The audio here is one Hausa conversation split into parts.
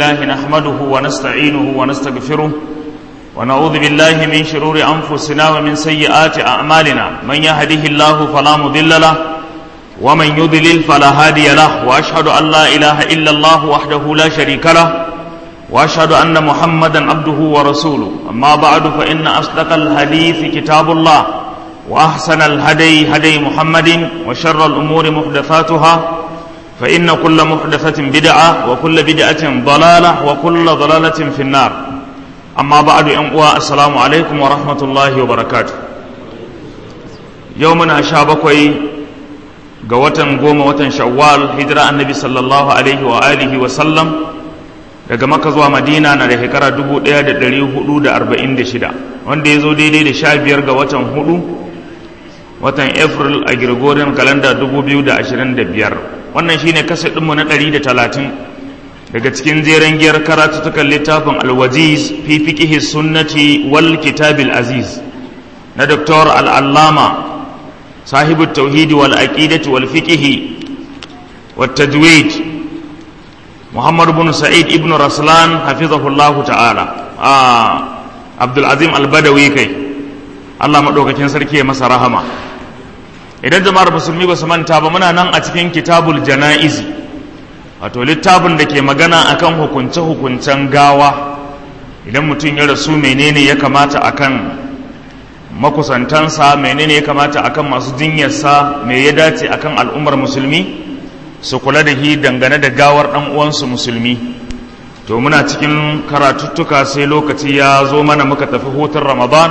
الله نحمده ونستعينه ونستغفره ونعوذ بالله من شرور أنفسنا ومن سيئات أعمالنا من يهده الله فلا مضل له ومن يضلل فلا هادي له وأشهد أن لا إله إلا الله وحده لا شريك له وأشهد أن محمدا عبده ورسوله أما بعد فإن أصدق الحديث كتاب الله وأحسن الهدي هدي محمد وشر الأمور محدثاتها فإن كل محدثة بدعة وكل بدعة ضلالة وكل ضلالة في النار أما بعد أنقوى السلام عليكم ورحمة الله وبركاته يومنا شابكوي قوة قوم وتن شوال هجرة النبي صلى الله عليه وآله وسلم daga maka zuwa madina na da shekara 1446 wanda ya zo daidai da sha biyar ga watan hudu watan april a gregorian calendar 2025 wannan shine kasa ɗinmu na 130 daga cikin jeren giyar karatutukan littafin alwaziz fi fiqihi sunnati wal kitabil aziz na doktor al'allama sahibu tauhidi wal aqidati wal fiqihi wat tajwid muhammad ibn sa'id ibn raslan hafizahullahu ta'ala a abdul azim al-badawi kai Allah madaukakin sarki ya masa rahama idan jama'ar musulmi ba su manta ba muna nan a cikin kitabul jana'izi wato littafin da ke magana akan hukunce-hukuncen gawa idan mutum ya rasu menene ya kamata akan makusantansa menene ya kamata akan masu jinyarsa me ya dace akan al'ummar musulmi su kula da hi dangane da gawar ɗan uwansu musulmi to muna cikin karatuttuka sai lokaci ya zo mana muka tafi hutun ramadan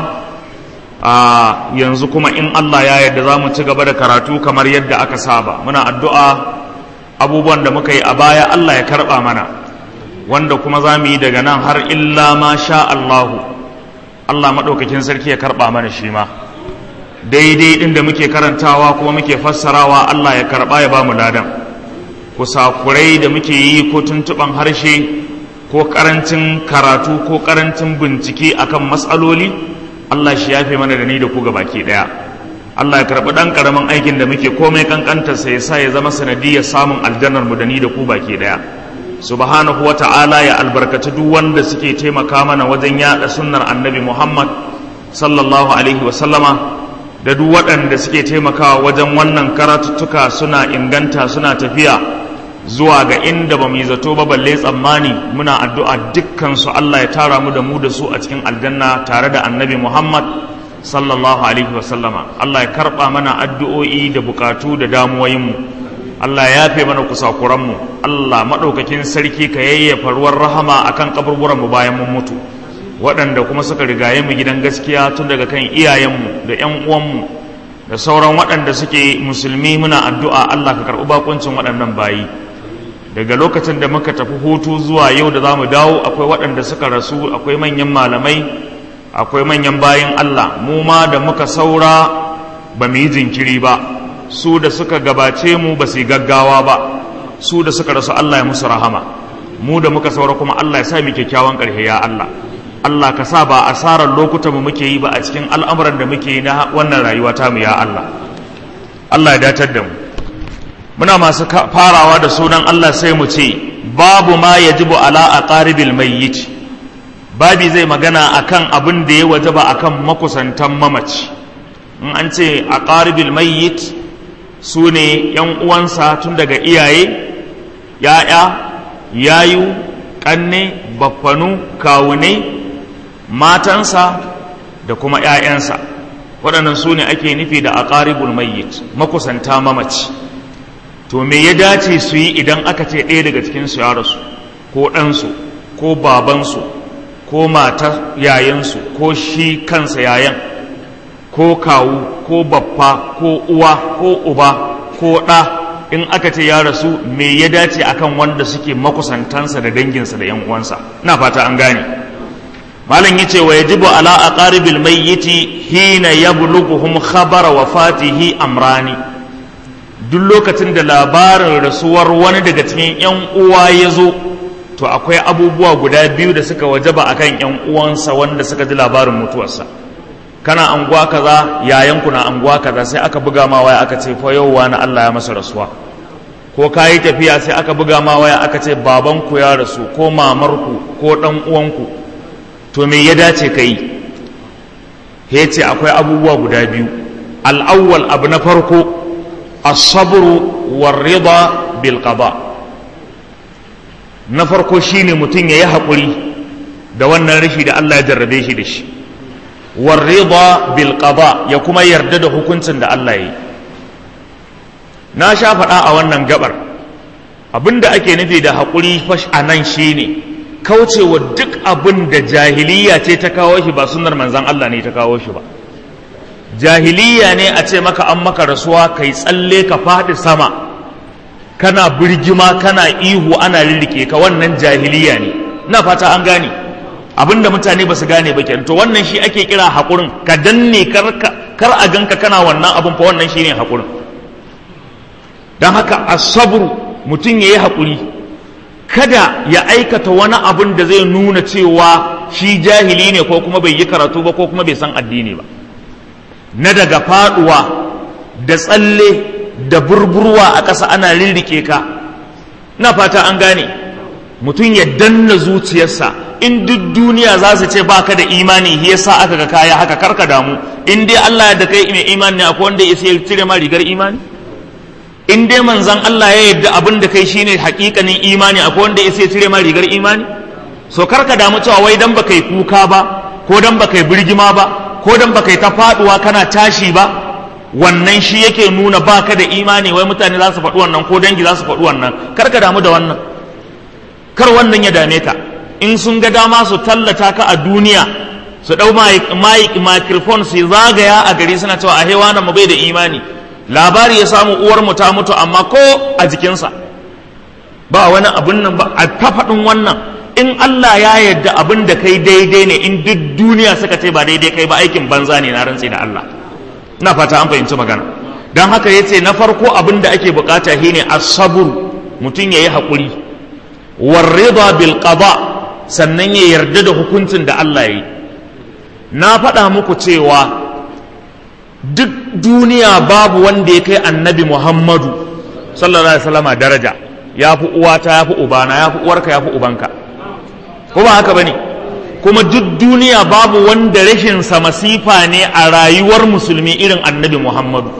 a yanzu kuma in Allah ya yarda za mu ci gaba da karatu kamar yadda aka saba muna addu'a abubuwan da muka yi a baya Allah ya karɓa mana wanda kuma za mu yi daga nan har illa ma sha Allahu Allah maɗaukakin sarki ya karɓa mana shi ma daidai ɗin da muke karantawa kuma muke fassarawa Allah ya karɓa ya ba mu ladan kusakurai da muke yi ko tuntuɓan harshe ko ƙarancin karatu ko ƙarancin bincike akan matsaloli Allah shi yafe mana da ni da ku ga baki daya Allah ya karɓi ɗan ƙaramin aikin da muke komai kankanta sai sa ya zama sanadiyar samun aljannar mu da ni da ku baki daya subhanahu wa ta'ala ya albarkaci duk wanda suke taimaka mana wajen yaɗa sunnar annabi Muhammad sallallahu alaihi wa sallama da duk waɗanda suke taimakawa wajen wannan karatuttuka suna inganta suna tafiya zuwa ga inda ba mu yi zato ba balle tsammani muna addu'a dukkan su Allah ya tara mu da mu da su a cikin aljanna tare da annabi Muhammad sallallahu alaihi wasallama Allah ya karɓa mana addu'o'i da bukatu da damuwoyinmu Allah ya yafe mana kusakuranmu Allah maɗaukakin sarki ka yayyafa ruwan rahama akan kaburburanmu bayan mun mutu waɗanda kuma suka rigaye mu gidan gaskiya tun daga kan iyayenmu da ‘yan uwanmu da sauran waɗanda suke musulmi muna addu'a Allah ka karɓi bakuncin waɗannan bayi daga lokacin da muka tafi hutu zuwa yau da za mu dawo akwai waɗanda suka rasu akwai manyan malamai akwai manyan bayan Allah mu ma da muka saura ba mu yi jinkiri ba su da suka gabace mu ba su yi gaggawa ba su da suka rasu Allah ya musu rahama mu da muka saura kuma Allah ya sa mu kyakkyawan ƙarshe ya Allah Allah ka sa ba asarar lokutan mu muke yi ba a cikin al'amuran da muke yi na wannan rayuwa ta mu ya Allah Allah ya datar da mu muna masu farawa da sunan Allah sai mu ce babu ma yajibu ala aqaribil mayyit babi zai magana akan abin da ya wajaba akan makusantan mamaci in an ce aqaribil mayyit su ne yan uwansa tun daga iyaye ya'ya yayu kanne baffanu kawune matansa da kuma 'ya'yansa waɗannan su ne ake nufi da aqaribul mayyit makusanta mamaci to me ya dace su yi idan aka ce ɗaya daga cikinsu ya rasu ko ɗansu ko babansu ko mata yayansu ko shi kansa yayan ko kawu ko baffa ko uwa ko uba ko ɗa in aka ce ya rasu me ya dace akan wanda suke makusantansa da danginsa da 'yan uwansa na fata an gane malam yace wa yajibu ala aqaribil mayyiti hina yablughuhum khabara wafatihi amrani duk lokacin da labarin rasuwar wani daga cikin 'yan uwa ya zo to akwai abubuwa guda biyu da suka wajaba akan 'yan uwansa wanda suka ji labarin mutuwarsa kana anguwa kaza yayanku na anguwa kaza sai aka buga ma waya aka ce fa yau wani Allah ya masa rasuwa ko ka yi tafiya sai aka buga ma waya aka ce babanku ya rasu ko mamarku ko ɗan uwanku to me ya dace ka yi ya ce akwai abubuwa guda biyu al'awwal abu na farko asabru warrida bil qada na farko shine mutum ya yi haƙuri da wannan rashi da Allah ya jarrabe shi da shi warrida bil qada ya kuma yarda da hukuncin da Allah ya yi na sha faɗa a wannan gabar abinda ake nufi da haƙuri fash a nan shine kaucewa duk abin da jahiliya ce ta kawo shi ba sunnar manzan Allah ne ta kawo shi ba jahiliya ne a ce maka an maka rasuwa kai tsalle ka faɗi sama kana birgima kana ihu ana rirrike ka wannan jahiliya ne na fata an gane abinda mutane ba su gane ba kenan to wannan shi ake kira haƙurin ka danne kar a ganka kana wannan abin fa wannan shine haƙurin don haka asabru mutum ya yi haƙuri kada ya aikata wani abin da zai nuna cewa shi jahili ne ko kuma bai yi karatu ba ko kuma bai san addini ba na daga faɗuwa da tsalle da burburwa a ƙasa ana rirrike ka na fata an gane mutum ya danna zuciyarsa in duk duniya za su ce baka da imani ya sa aka ga kaya haka karka damu in dai Allah da kai mai imani ne akwai wanda ya cire ma rigar imani in dai manzan Allah ya yarda abin da kai shine hakikanin imani akwai wanda ya cire ma rigar imani so karka damu cewa wai dan baka yi kuka ba ko dan baka yi birgima ba ko dan baka yi ta faduwa kana tashi ba wannan shi yake nuna baka da imani wai mutane za su faɗi wannan ko dangi za su faɗi wannan karka damu da wannan kar wannan ya dame ka in sun ga dama su tallata ka a duniya su ɗau microphone su zagaya a gari suna cewa a hewa mu bai da imani labari ya samu uwar mu ta mutu amma ko a jikinsa ba wani abun nan ba a ta faɗin wannan in Allah ya yarda abin da kai daidai ne in duk duniya suka ce ba daidai kai ba aikin banza ne na rantsi da Allah ina fata an fahimci magana don haka ya ce na farko abin da ake bukata shine as-sabr mutum yayi haƙuri warrida bil qada sannan ya yarda da hukuncin da Allah ya yi na faɗa muku cewa duk duniya babu wanda ya kai annabi Muhammadu sallallahu alaihi wasallama daraja ya fi uwata ya fi ubana ya fi uwarka ya fi ubanka ko ba haka bane kuma duk duniya babu wanda rashinsa masifa ne a rayuwar musulmi irin annabi Muhammadu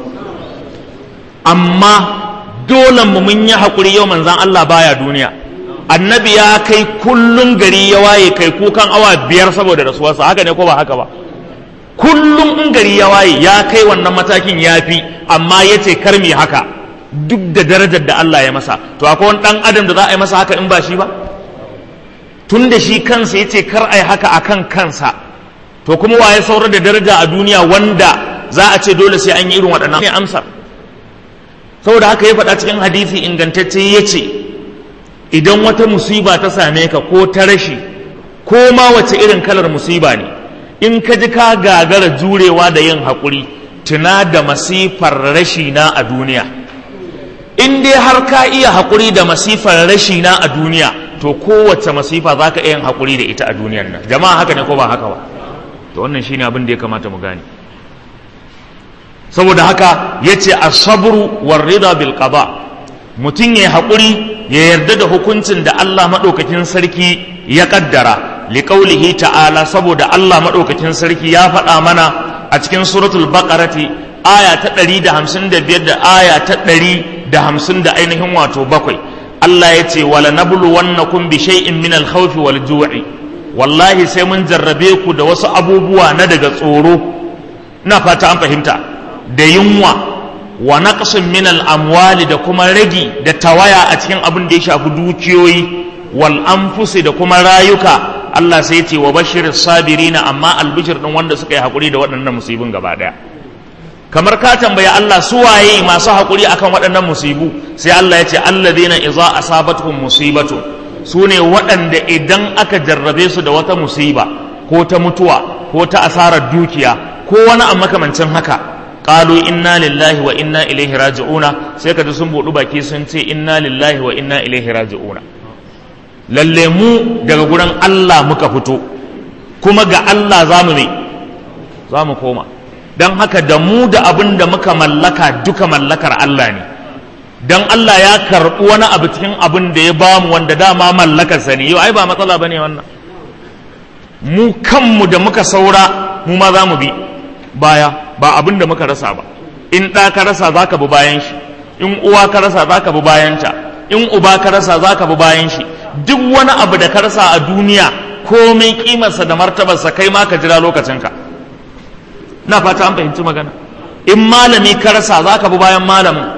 amma dole mu mun yi haƙuri yau manzan Allah baya duniya annabi ya kai kullum gari ya waye kai kukan awa biyar saboda rasuwarsa haka ne ko ba haka ba kullum in gari ya waye ya kai wannan matakin ya fi amma ya ce kar mi haka duk da darajar da Allah ya masa to akwai wani ɗan adam da za a yi masa haka in ba shi ba tun da shi kansa ya ce kar a yi haka akan kansa to kuma waye saurar da daraja a duniya wanda za a ce dole sai an yi irin waɗannan ne amsa saboda haka ya faɗa cikin hadisi ingantacce ya ce idan wata musiba ta same ka ko ta rashi ko ma wace irin kalar musiba ne in ka ji ka gagara jurewa da yin haƙuri tuna da masifar rashi na a duniya in dai har ka iya haƙuri da masifar rashi na a duniya to kowace masifa za ka iya yin haƙuri da ita a duniyar nan jama'a haka ne ko ba haka ba to wannan shine abin da ya kamata mu gane saboda haka yace as-sabru war-rida bil qada mutum ya haƙuri ya yarda da hukuncin da Allah maɗaukakin sarki ya ƙaddara liƙaulihi ta'ala saboda Allah maɗaukakin sarki ya faɗa mana a cikin suratul baqarati aya ta ɗari da hamsin da biyar da aya ta ɗari da hamsin da ainihin wato bakwai Allah ya ce wala nablu wannakum bi shay'in min al-khawfi wal ju'i wallahi sai mun jarrabe ku da wasu abubuwa na daga tsoro na fata an fahimta da yunwa wa naqsin min al-amwali da kuma ragi da tawaya a cikin abin da ya shafi dukiyoyi wal anfusi da kuma rayuka Allah sai ya ce wa bashiris sabirina amma albishir din wanda suka yi hakuri da waɗannan musibin gaba daya kamar ka tambaya Allah su waye masu hakuri akan waɗannan musibu sai Allah ya ce alladhina idza asabatuhum musibatu su ne waɗanda idan aka jarrabe su da wata musiba ko ta mutuwa ko ta asarar dukiya ko wani a makamancin haka qalu inna lillahi wa inna ilaihi raji'una sai ka ji sun buɗu baki sun ce inna lillahi wa inna ilaihi raji'una lalle mu daga gurin Allah muka fito kuma ga Allah za mu ne za mu koma don haka da mu da abin da muka mallaka duka mallakar Allah ne dan Allah ya karɓi wani abu cikin abin da ya bamu wanda dama mallakarsa ne yau ai ba matsala bane wannan mu kanmu da muka saura mu ma za mu bi baya ba abin da muka rasa ba in ɗa ka rasa za ka bi bayan shi in uwa ka rasa za ka bi bayanta in uba ka rasa za ka bi bayan shi duk wani abu da ka rasa a duniya komai kimarsa da martabarsa kai ma ka jira lokacinka na fata an fahimci magana in malami ka rasa za ka bi bayan malamin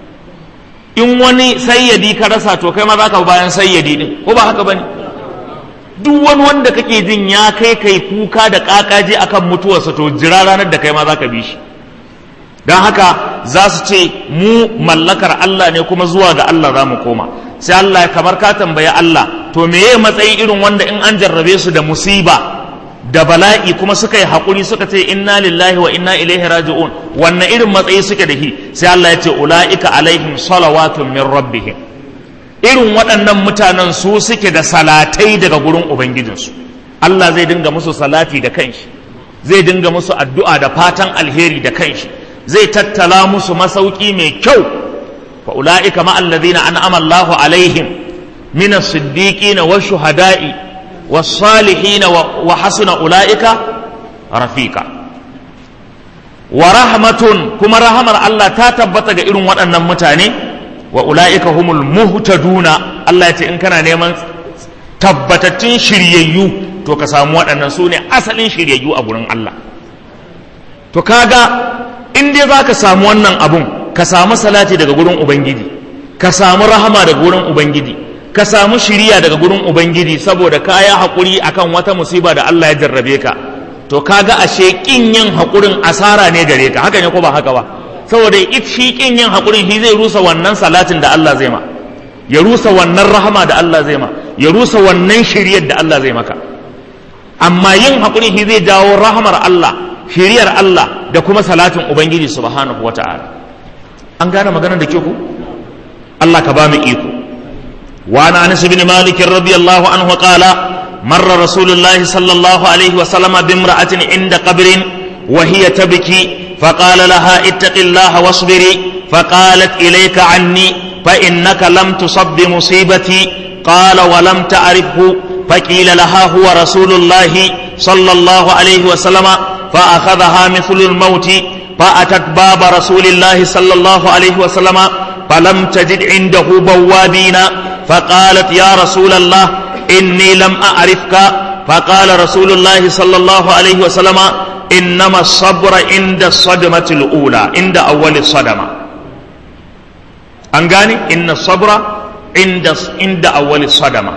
in wani sayyadi ka rasa to kai ma za ka bi bayan sayyadi din ko ba haka bane duk wani wanda kake jin ya kai kai kuka da kakaje akan mutuwarsa to jira ranar da kai ma za ka bi shi don haka za su ce mu mallakar Allah ne kuma zuwa ga Allah za mu koma sai Allah ya kamar ka tambayi Allah to meye matsayi irin wanda in an jarrabe su da musiba da bala'i kuma suka yi haƙuri suka ce inna lillahi wa inna ilaihi raji'un wannan irin matsayi suke da shi sai Allah ya ce ula'ika alaihim salawatun min rabbihim irin waɗannan mutanen su suke da salatai daga gurin ubangijinsu Allah zai dinga musu salati da kanshi zai dinga musu addu'a da fatan alheri da kanshi zai tattala musu masauki mai kyau fa ula'ika ma allazina an'ama Allahu alaihim min as-siddiqina wa shuhada'i was salihin wa hasuna ula'ika rafiqa wa rahmatun kuma rahamar Allah ta tabbata ga irin waɗannan mutane wa ula'ika humul muhtaduna Allah ya ce in kana neman tabbatattun shiryayyu to ka samu waɗannan su ne asalin shiryayyu a gurin Allah to kaga in dai za ka samu wannan abun ka samu salati daga gurin ubangiji ka samu rahama daga gurin ubangiji ka samu shiriya daga gurin ubangiji saboda ka yi haƙuri akan wata musiba da Allah ya jarrabe ka to kaga ashe kin yin haƙurin asara ne gare ka haka ne ko ba haka ba saboda shi kin yin haƙurin shi zai rusa wannan salatin da Allah zai ma ya rusa wannan rahama da Allah zai ma ya rusa wannan shiriyar da Allah zai maka amma yin haƙurin shi zai jawo rahamar Allah shiriyar Allah da kuma salatin Ubangiji subhanahu wa ta'ala an gane maganar da ke ku Allah ka ba mu iko wa na Anas bin Malik radiyallahu anhu qala marra Rasulullahi sallallahu alaihi wa sallama bi imra'atin inda qabrin wa hiya tabki فقال لها اتق الله واصبري فقالت إليك عني فإنك لم تصب بمصيبتي قال ولم تعرفه فقيل لها هو رسول الله صلى الله عليه وسلم فأخذها مثل الموت فأتت باب رسول الله صلى الله عليه وسلم فلم تجد عنده بوابين فقالت يا رسول الله إني لم أعرفك فقال رسول الله صلى الله عليه وسلم إنما الصبر عند الصدمة الأولى عند أول الصدمة أنغاني إن الصبر عند عند أول الصدمة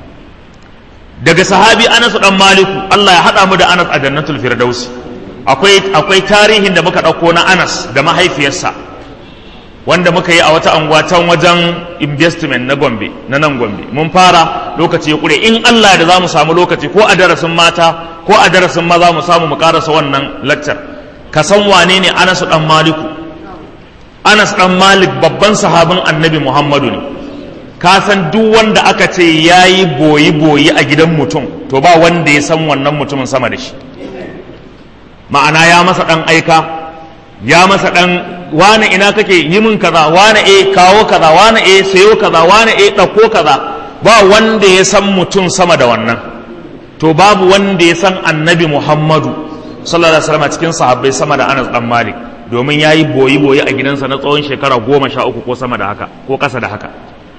daga sahabi Anas dan Maliku Allah ya hada mu da Anas a Jannatul Firdausi akwai akwai tarihin da muka dauko na Anas da mahaifiyarsa wanda muka yi a wata anguwa can wajen investment na Gombe na nan Gombe mun fara lokaci ya kure in Allah da za mu samu lokaci ko a darasin mata ko a darasin maza mu samu mu karasa wannan lecture ka san wane ne Anas dan Maliku Anas dan Malik babban sahabin Annabi Muhammadu ne ka san duk wanda aka ce yayi boyi boyi a gidan mutum to ba wanda ya san wannan mutumin sama da shi ma'ana ya masa dan aika ya masa dan wane ina kake yi min kaza wane e kawo kaza wane e sayo kaza wane e ɗauko kaza ba wanda ya san mutum sama da wannan to babu wanda ya san annabi muhammadu sallallahu alaihi wasallam cikin sahabbai sama da anas dan malik domin ya yi boyi boyi a gidansa na tsawon shekara goma sha uku ko sama da haka ko ƙasa da haka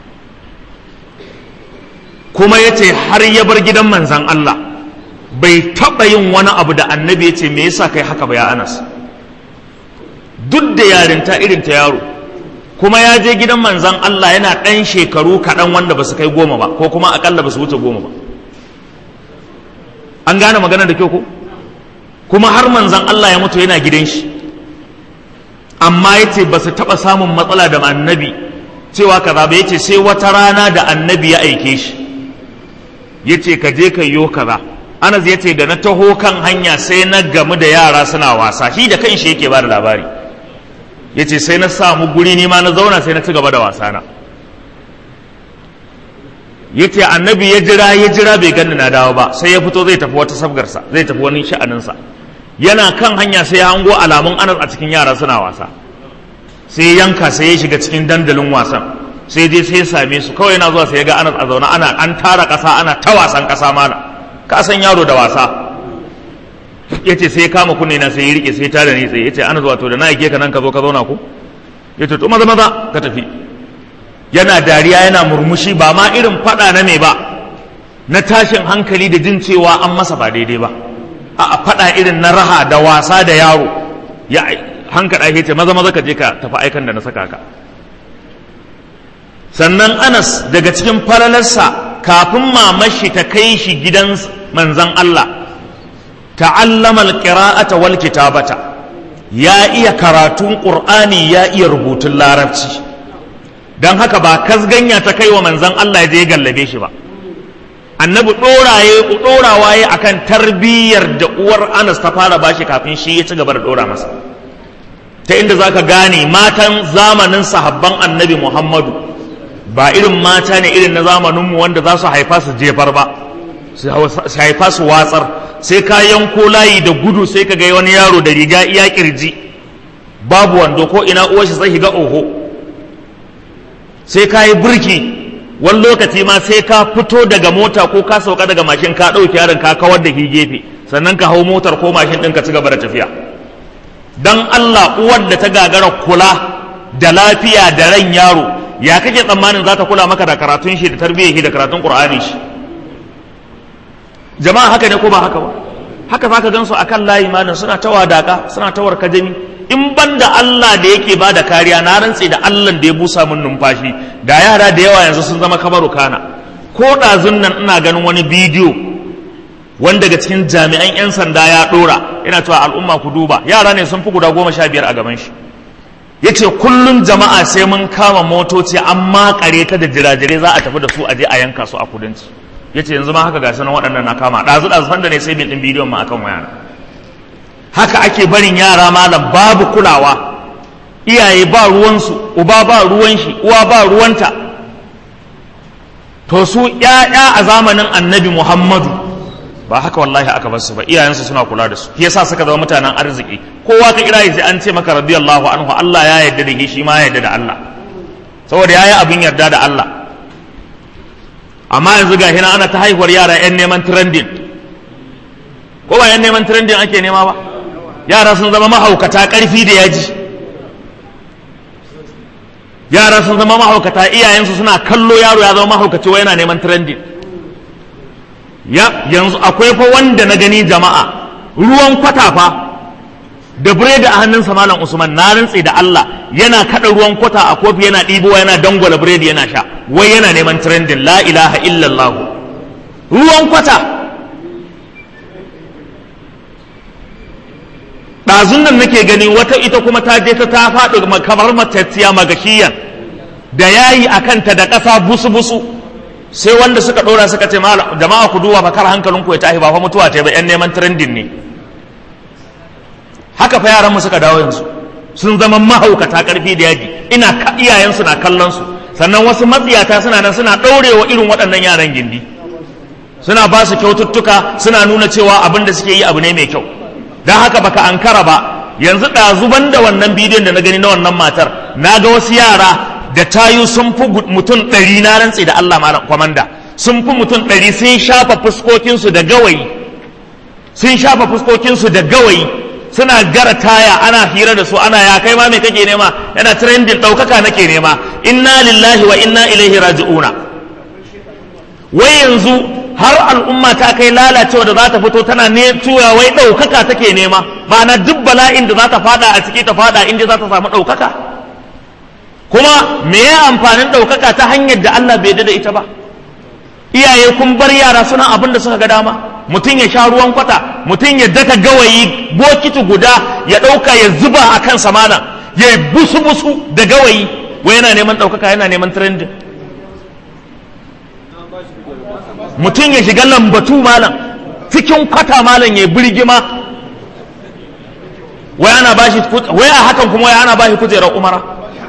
kuma ya ce har ya bar gidan manzan allah bai taɓa yin wani abu da annabi ya ce me yasa kai haka ba ya anas duk da yarinta irin ta yaro kuma ya je gidan manzan Allah yana ɗan shekaru kaɗan wanda ba su kai goma ba ko kuma aƙalla ba su wuce goma ba an gane magana da kyau ko kuma har manzan Allah ya mutu yana gidan shi amma ya ce ba su taɓa samun matsala da annabi cewa kaza ba ya ce sai wata rana da annabi ya aike shi ya ce ka je ka yo kaza anas ya ce da na taho kan hanya sai na gamu da yara suna wasa shi da kan shi yake ba da labari ya ce sai na samu guri nima na zauna sai na ci gaba da wasana ya ce annabi ya jira ya jira bai ganni na dawo ba sai ya fito zai tafi wata sabgarsa zai tafi wani sha'aninsa yana kan hanya sai ya hango alamun anas a cikin yara suna wasa sai yanka sai ya shiga cikin dandalin wasan sai dai sai same su kawai yana zuwa sai ya ga anas a zaune ana an tara ƙasa ana ta wasan ƙasa mana ka san yaro da wasa ya ce sai ya kama kunne na sai ya rike sai ta da ni tsaye ya ce anas wato da na aike ka nan ka zo ka zauna ko ya ce to maza maza ka tafi yana dariya yana murmushi ba ma irin faɗa na me ba na tashin hankali da jin cewa an masa ba daidai ba a faɗa irin na raha da wasa da yaro ya hankali ya ce maza maza ka je ka tafi aikan da na saka ka sannan anas daga cikin falalarsa kafin mamashi ta kai shi gidan manzan Allah ta'allama alqira'ata wal kitabata ya iya karatun qur'ani ya iya rubutun larabci dan haka ba kasganya ta kai wa manzan Allah ya je gallabe shi ba annabi doraye dorawa ya akan tarbiyyar da uwar Anas ta fara bashi kafin shi ya ci gaba da dora masa ta inda zaka gane matan zamanin sahabban annabi Muhammadu ba irin mata ne irin na zamaninmu wanda za su haifa su jefar ba su haifa su watsar sai ka yanko layi da gudu sai ka ga wani yaro da riga iya kirji babu wando ko ina uwar shi sai ga oho sai ka yi burki wani lokaci ma sai ka fito daga mota ko ka sauka daga mashin ka ɗauki yaron ka kawar da shi gefe sannan ka hau motar ko mashin ɗin ka ci gaba da tafiya dan Allah uwar da ta gagara kula da lafiya da ran yaro ya kake tsammanin za ta kula maka da karatun shi da tarbiyyar shi da karatun qur'anin shi jama'a haka ne ko ba haka ba haka za ka gansu akan layi malam suna ta wadaka suna ta warkajami in ban da Allah da yake ba da kariya na rantse da Allah da ya busa min numfashi da yara da yawa yanzu sun zama kabaru kana ko ɗazun nan ina ganin wani bidiyo wanda daga cikin jami'an 'yan sanda ya ɗora yana cewa al'umma ku duba yara ne sun fi guda goma sha biyar a gaban shi ya ce kullum jama'a sai mun kama motoci an makare ta da jirajire za a tafi da su a je a yanka su a kudanci ya ce yanzu ma haka ga sanan waɗannan na kama ɗazu ɗazu da ne sai bin ɗin bidiyon ma akan wayana haka ake barin yara malam babu kulawa iyaye ba ruwansu uba ba ruwan shi uwa ba ruwanta to su ƴaƴa a zamanin annabi muhammadu ba haka wallahi aka bar su ba iyayensu suna kula da su shi yasa suka zama mutanen arziki kowa ka kira sai an ce maka radiyallahu anhu Allah ya yarda da shi ma ya yarda da Allah saboda yayi abin yarda da Allah amma yanzu ga hina ana ta haihuwar yara yan neman trending ko ba yan neman trending ake nema ba yara sun zama mahaukata karfi da yaji yara sun zama mahaukata iyayensu suna kallo yaro ya zama mahaukaci wai yana neman trending ya yanzu akwai fa wanda na gani jama'a ruwan kwata fa da biredi a hannunsa malam usman na rantse da Allah yana kada ruwan kwata a kofi yana ɗibowa yana dangwala biredi yana sha wai yana neman trending la ilaha illallah ruwan kwata ɗazun nan nake gani wata ita kuma ta je ta ta faɗi kamar matacciya magashiyan da yayi a kanta da ƙasa busu-busu sai wanda suka ɗora suka ce jama'a ku duba fakar hankalinku ya tashi ba fa mutuwa ta ba 'yan neman trending ne haka fa yaran mu suka dawo yanzu sun zama mahaukata karfi da yaji ina iyayensu na kallon su sannan wasu matsiyata suna nan suna ɗaurewa irin waɗannan yaran gindi suna ba su kyaututtuka suna nuna cewa abin da suke yi abu ne mai kyau don haka baka ankara ba yanzu ɗazuban da wannan bidiyon da na gani na wannan matar na ga wasu yara da tayu sun fi mutum ɗari na rantse da Allah malam kwamanda sun fi mutum ɗari sun shafa fuskokinsu da gawayi sun shafa fuskokinsu da gawayi suna gara taya ana hira da su ana ya kai ma me kake nema yana trending ɗaukaka nake nema inna lillahi wa inna ilaihi raji'una wai yanzu har al'umma ta kai lalacewa da za ta fito tana ne tura wai ɗaukaka take nema ma'ana duk bala'in da za ta fada a ciki ta fada inda za ta samu ɗaukaka kuma me ya amfanin ɗaukaka ta hanyar da Allah bai da ita ba iyaye kun bar yara suna abin da suka ga dama mutum ya sha ruwan kwata mutum ya daka gawayi bokiti guda ya ɗauka ya zuba a kan samana ya yi busu-busu da gawayi wai yana neman ɗaukaka yana neman trending mutum ya shiga lambatu malam cikin kwata malam ya birgima wai ana bashi wai a hakan kuma wai ana bashi kujerar umara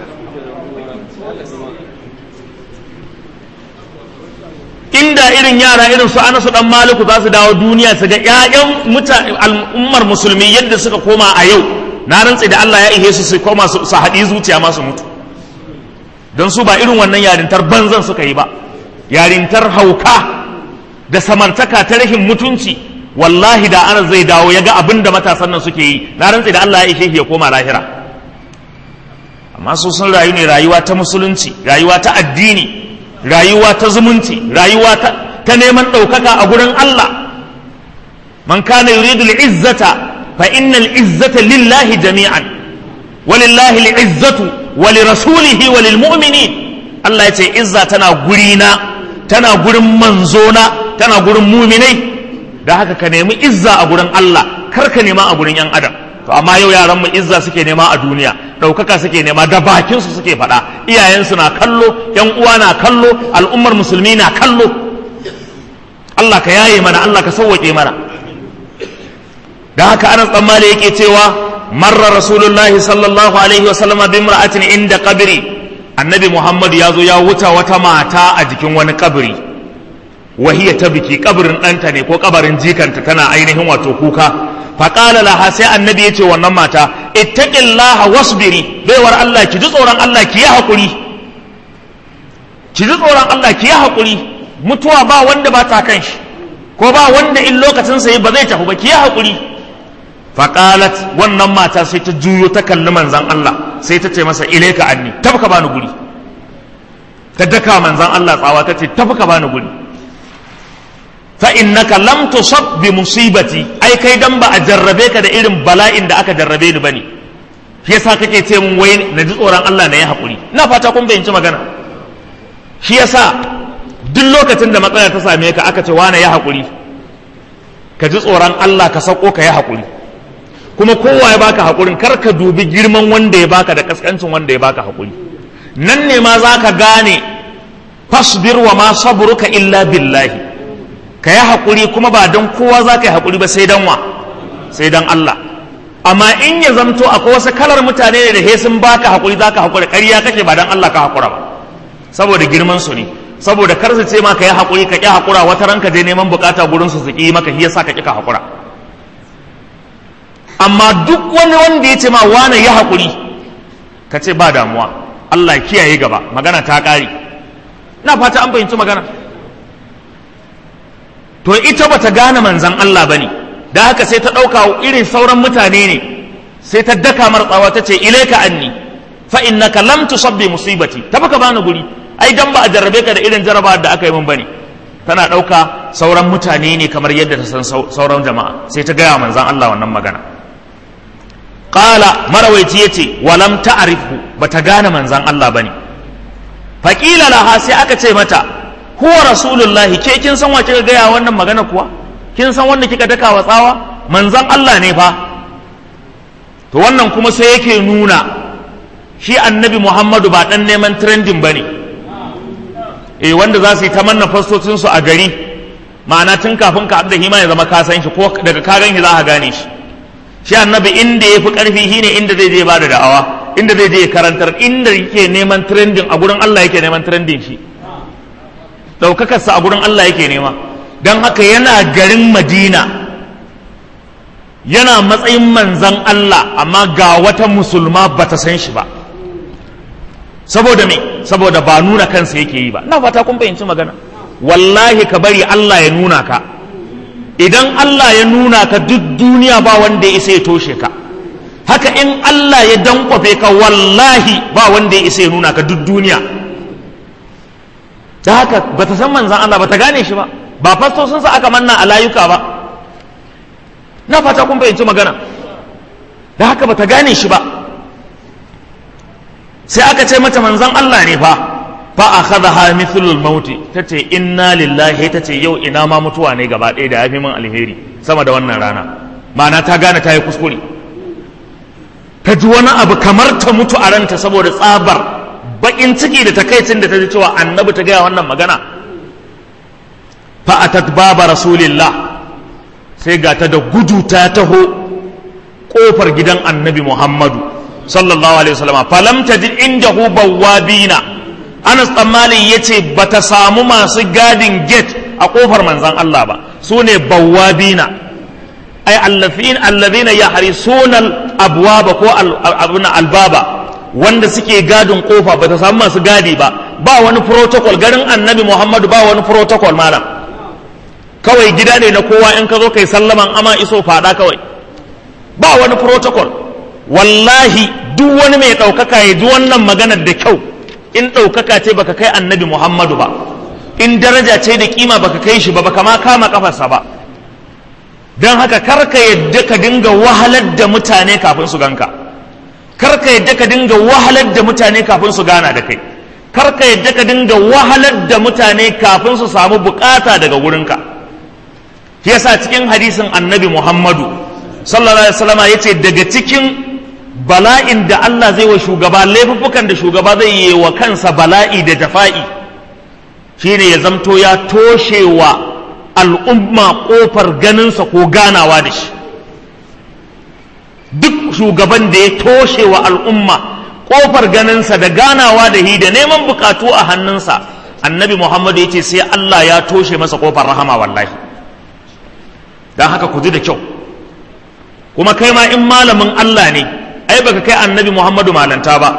inda irin yara irin su anasu dan maliku za su dawo duniya su ga ƴaƴan al'ummar musulmi yadda suka koma a yau na rantsi da Allah ya ihe su su koma su haɗi zuciya ma su mutu don su ba irin wannan yarintar banzan suka yi ba yarintar hauka da samartaka ta rahin mutunci wallahi da ana zai dawo ya ga abin da matasan nan suke yi na rantsi da Allah ya ishe ya koma lahira amma su sun rayu ne rayuwa ta musulunci rayuwa ta addini rayuwa ta zumunci rayuwa ta, ta neman ɗaukaka a gurin Allah man kana yuridu al-izzata fa innal izzata lillahi jami'an walillahi al-izzatu wa lirasulihi wa lilmu'minin Allah ya ce izza tana gurina tana gurin manzona tana gurin muminai da haka ka nemi izza a gurin Allah kar ka nema a gurin yan adam to amma yau yaran mu izza suke nema a duniya ɗaukaka suke nema da bakin su suke faɗa iyayensu na kallo yan uwa na kallo al'ummar musulmi na kallo Allah ka yaye mana Allah ka sauwake mana da haka Anas dan Malik yake cewa marra rasulullahi sallallahu alaihi wa sallama bi imra'atin inda qabri annabi Muhammad ya zo ya wuta wata mata a jikin wani kabari wahiya ta biki kabarin ɗanta ne ko kabarin jikanta tana ainihin wato kuka faƙala laha sai annabi ya ce wannan mata ittaqillaha wasbiri baiwar Allah ki ji tsoron Allah ki yi haƙuri ki ji tsoron Allah ki yi haƙuri mutuwa ba wanda ba ta kan shi ko ba wanda in lokacin sa ba zai tafi ba ki yi haƙuri faƙalat wannan mata sai ta juyo ta kalli manzan Allah sai ta ce masa ilaika anni tafka bani guri ta daka manzan Allah tsawa ta ce tafka bani guri fa innaka lam tusab bi musibati ai kai dan ba a jarrabe ka da irin bala'in da aka jarrabe ni bane shi yasa kake ce mun wai na ji tsoron Allah na yi hakuri ina fata kun bayyanci magana shi yasa duk lokacin da matsala ta same ka aka ce wane ya hakuri ka ji tsoron Allah ka sauko ka yi hakuri kuma kowa ya baka hakurin kar ka dubi girman wanda ya baka da kaskancin wanda ya baka hakuri nan ne ma za ka gane fasbir wa ma sabruka illa billahi ka yi haƙuri kuma ba don kowa za ka yi haƙuri ba sai don wa sai don Allah amma in ya zamto akwai wasu kalar mutane ne da he sun baka haƙuri za ka haƙura ƙarya kake ba don Allah ka haƙura ba saboda girman su ne saboda kar su ce ma ka yi haƙuri ka ƙi haƙura wata ranka je neman bukata gurin su su ƙi maka shi yasa ka ƙi ka haƙura amma duk wani wanda ya ce ma wane ya haƙuri ka ce ba damuwa Allah ya kiyaye gaba magana ta ƙare na fata an fahimci magana to ita bata gane manzan Allah bane da haka sai ta ɗauka irin sauran mutane ne sai ta daka martsawa ta ce ilaika anni fa innaka lam tusabbi musibati ta baka bani guri ai dan ba a jarrabe ka da irin jarraba da aka yi min bane tana ɗauka sauran mutane ne kamar yadda ta san sauran jama'a sai ta gaya manzan Allah wannan magana qala marawaici yace walam ta'rifu bata gane manzan Allah bane faqila laha sai aka ce mata huwa rasulullahi ke kin san wa kika gaya wannan magana kuwa kin san wanda kika daka wa tsawa manzan Allah ne fa to wannan kuma sai yake nuna shi annabi Muhammadu ba dan neman trending bane eh wanda za su yi ta manna fastocin su a gari ma'ana tun kafin ka da hima ya zama ka san shi ko daga ka gan shi za ka gane shi shi annabi inda ya fi karfi shine inda zai je ba da da'awa inda zai je karantar inda yake neman trending a gurin Allah yake neman trending shi ɗaukakarsa a gurin Allah yake nema don haka yana garin madina yana matsayin manzan Allah amma ga wata musulma ba ta san shi ba saboda me saboda ba nuna kansa yake yi ba na fata kun fahimci magana wallahi ka bari Allah ya nuna ka idan Allah ya nuna ka duk duniya ba wanda ya isa ya toshe ka haka in Allah ya dankwafe ka wallahi ba wanda ya isa ya nuna ka duk duniya da haka ba ta san manzan Allah ba ta gane shi ba ba fastosinsa aka manna a layuka ba na fata kun fahimci magana da haka ba ta gane shi ba sai aka ce mata manzan Allah ne fa fa akhadha mithlul maut tace inna lillahi tace yau ina ma mutuwa ne gaba ɗaya da yafi min alheri sama da wannan rana ma'ana ta gane ta yi kuskure ta ji wani abu kamar ta mutu a ranta saboda tsabar bakin ciki da takaicin da ta ji cewa annabi ta gaya wannan magana fa'atat baba rasulillah sai ga ta da gudu ta taho kofar gidan annabi muhammadu sallallahu alaihi wasallam falam tajid indahu bawabina Anas tsammani ya ce ba ta samu masu gadin gate a kofar manzan Allah ba su ne bawabina ai allazina ya harisuna abwaba ko albaba wanda suke gadin kofa ba ta samu masu gadi ba ba wani protocol garin annabi muhammadu ba wani protocol malam kawai gida ne na kowa in ka zo kai sallaman ama iso fada kawai ba wani protocol wallahi duk wani mai ɗaukaka ya ji wannan maganar da kyau in ɗaukaka ce baka kai annabi muhammadu ba in daraja ce da kima baka kai shi ba baka ma kama kafarsa ba don haka karka yadda ka dinga wahalar da mutane kafin su ganka karka yadda ka dinga wahalar da mutane kafin su gana da kai karka yadda ka dinga wahalar da mutane kafin su samu bukata daga wurinka shi yasa cikin hadisin annabi muhammadu sallallahu alaihi wasallam yace daga cikin bala'in da Allah zai wa shugaba laifuffukan da shugaba zai yi wa kansa bala'i da jafa'i shine ya zamto ya toshe wa al'umma kofar ganinsa ko ganawa da shi duk shugaban da ya toshe wa al'umma kofar ganinsa da ganawa da hi da neman bukatu a hannunsa annabi muhammadu ya ce sai Allah ya toshe masa kofar rahama wallahi don haka ku ji da kyau kuma kai ma in malamin Allah ne ai baka kai annabi muhammadu malanta ba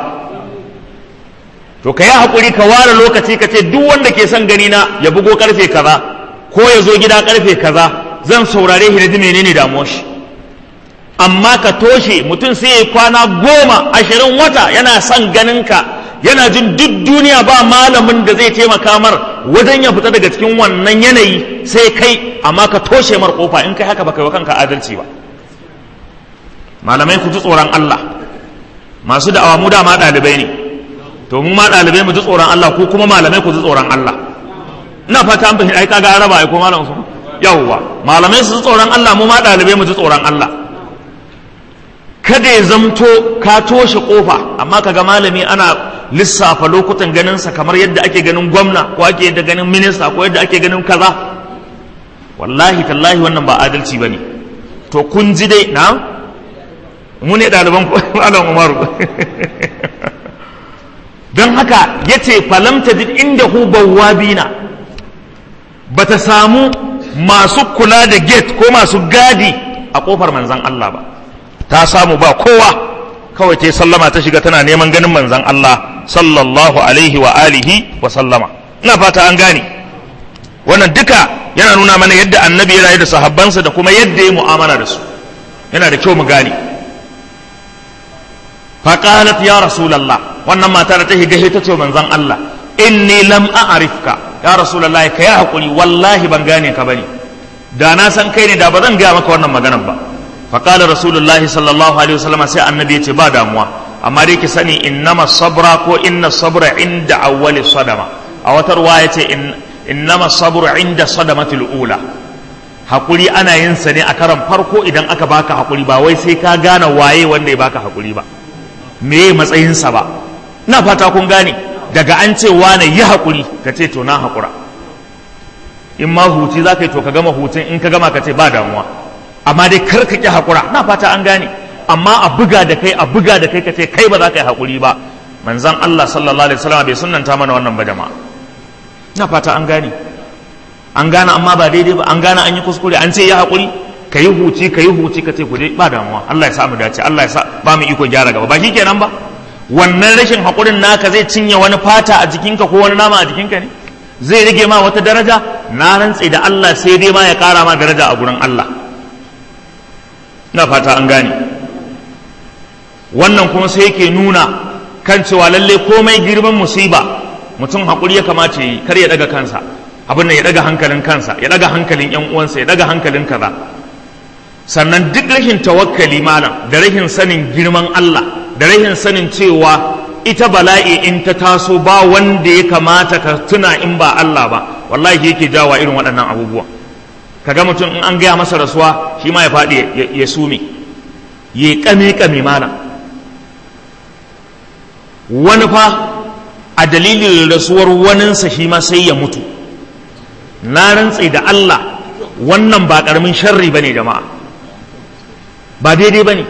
to ka yi haƙuri ka ware lokaci ka ce duk wanda ke son gani na ya bugo karfe kaza ko ya zo gida karfe kaza zan saurare shi da ji menene damuwar shi amma ka toshe mutum sai ya kwana goma ashirin wata yana son ganin ka yana jin duk duniya ba malamin da zai taimaka mar wajen ya fita daga cikin wannan yanayi sai kai amma ka toshe mar kofa in kai haka baka yi wa kanka adalci ba malamai ku ji tsoron Allah masu da'awa mu dama ɗalibai ne to mu ma ɗalibai mu ji tsoron Allah ko kuma malamai ku ji tsoron Allah ina fata an fahimta ai kaga araba ai ko malam su yawwa malamai su ji tsoron Allah mu ma ɗalibai mu ji tsoron Allah kada ya zamto ka toshe kofa amma kaga malami ana lissafa lokutan ganinsa kamar yadda ake ganin gwamna ko ake yadda ganin minista ko yadda ake ganin kaza wallahi tallahi wannan ba adalci bane to kun ji dai na mu ne ɗaliban malam umaru don haka ya ce falamta duk inda hu bawabina ba ta samu masu kula da gate ko masu gadi a kofar manzan Allah ba ta samu ba kowa kawai ta sallama ta shiga tana neman ganin manzan Allah sallallahu alaihi wa alihi wa sallama ina fata an gane wannan duka yana nuna mana yadda annabi ya rayu da sahabbansa da kuma yadda ya mu'amala da su yana da kyau mu gane faqalat ya rasulullah wannan mata da ta shiga ta ce manzon Allah inni lam a'rifka ya rasulullah ka ya hakuri wallahi ban gane ka bane da na san kai ne da ba zan gaya maka wannan maganar ba faqala rasulullahi sallallahu alaihi wasallam sai annabi ya ce ba damuwa amma dai ki sani innama sabra ko inna sabra inda awwali sadama a wata ruwa ya ce innama sabru inda sadamatul ula hakuri ana yin sa ne a karan farko idan aka baka hakuri ba wai sai ka gane waye wanda ya baka hakuri ba me matsayinsa ba na fata kun gane daga an ce wane yi hakuri ka ce to na hakura in ma huci za ka yi to ka gama hutun in ka gama ka ce ba damuwa amma dai kar ka ki hakura na fata an gane amma a buga da kai a buga da kai ka ce kai ba za ka yi hakuri ba manzon Allah sallallahu alaihi wasallam bai sunnanta mana wannan ba jama'a na fata an gane an gane amma ba daidai ba an gane an yi kuskure an ce ya hakuri ka yi huci ka yi huci ka ce ku dai ba damuwa Allah ya sa mu dace Allah ya sa ba mu iko gyara gaba ba shi kenan ba wannan rashin hakurin naka zai cinye wani fata a jikinka ko wani nama a jikinka ne zai rage ma wata daraja na rantse da Allah sai dai ma ya kara ma daraja a gurin Allah na fata an gane wannan kuma sai yake nuna kan cewa lalle komai girman musiba mutum hakuri ya kamata yi kar ya daga kansa abin nan ya daga hankalin kansa ya daga hankalin yan uwansa ya daga hankalin kaza sannan duk rashin tawakkali malam da rashin sanin girman Allah da rashin sanin cewa ita bala'i in ta taso ba wanda ya kamata ka tuna in ba Allah ba wallahi yake jawa irin waɗannan abubuwa kaga mutum in an gaya masa rasuwa shi ma ya faɗi ya sume ya kame kame malam wani fa a dalilin rasuwar waninsa shi ma sai ya mutu na rantse da Allah wannan ba ƙaramin sharri ba ne jama'a ba daidai ba ne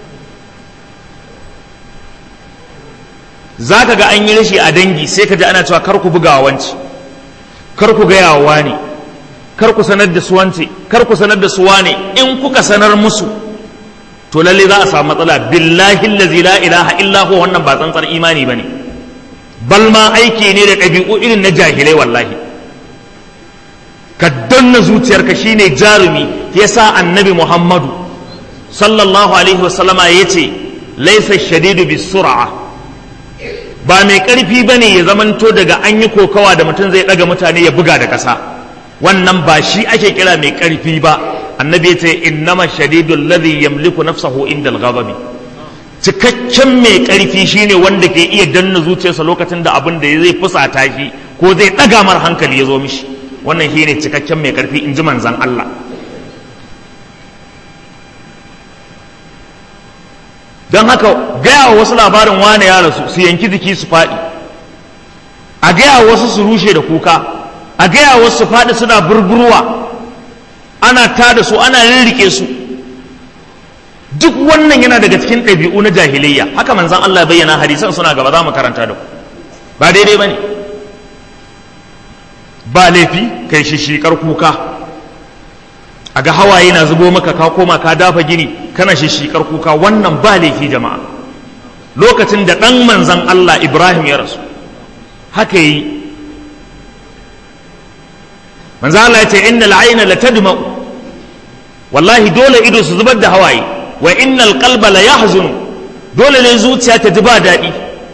za ka ga an yi rashi a dangi sai ka ji ana cewa kar ku buga wanci kar ku gaya wa ne kar ku sanar da su wance kar ku sanar da su wane in kuka sanar musu to lalle za a samu matsala billahi allazi la ilaha illa huwa wannan ba tsantsar imani bane bal ma aiki ne da ɗabi'u irin na jahilai wallahi ka danna zuciyarka shine jarumi yasa annabi muhammadu sallallahu alaihi wasallama yace laysa shadidu bisur'a ba mai ƙarfi ba ne ya zamanto daga an yi kokawa da mutum zai ɗaga mutane ya buga da ƙasa wannan ba shi ake kira mai ƙarfi ba annabi ya ce innama shadidul ladhi yamliku nafsahu inda al-ghadabi cikakken mai ƙarfi shine wanda ke iya danna zuciyarsa lokacin da abin da zai fusata shi ko zai ɗaga mar hankali ya zo mishi wannan shine cikakken mai ƙarfi in ji manzon Allah don haka gaya wa wasu labarin wane ya rasu su yanki jiki su faɗi a gaya wasu su rushe da kuka a gaya wasu su faɗi suna burburwa ana ta da su ana rirrike su duk wannan yana daga cikin ɗabi'u na jahiliyya haka manzan Allah bayyana hadisan suna gaba za mu karanta da ku ba daidai ba ne ba laifi kai shishikar kuka a ga hawaye na zubo maka ka koma ka dafa gini kana shishikar kuka wannan ba laifi jama'a lokacin da ɗan manzan Allah Ibrahim ya rasu haka yi manzan Allah ya ce innal ayna la tadma'u wallahi dole ido su zubar da hawaye wa innal qalba la yahzunu dole ne zuciya ta ji ba daɗi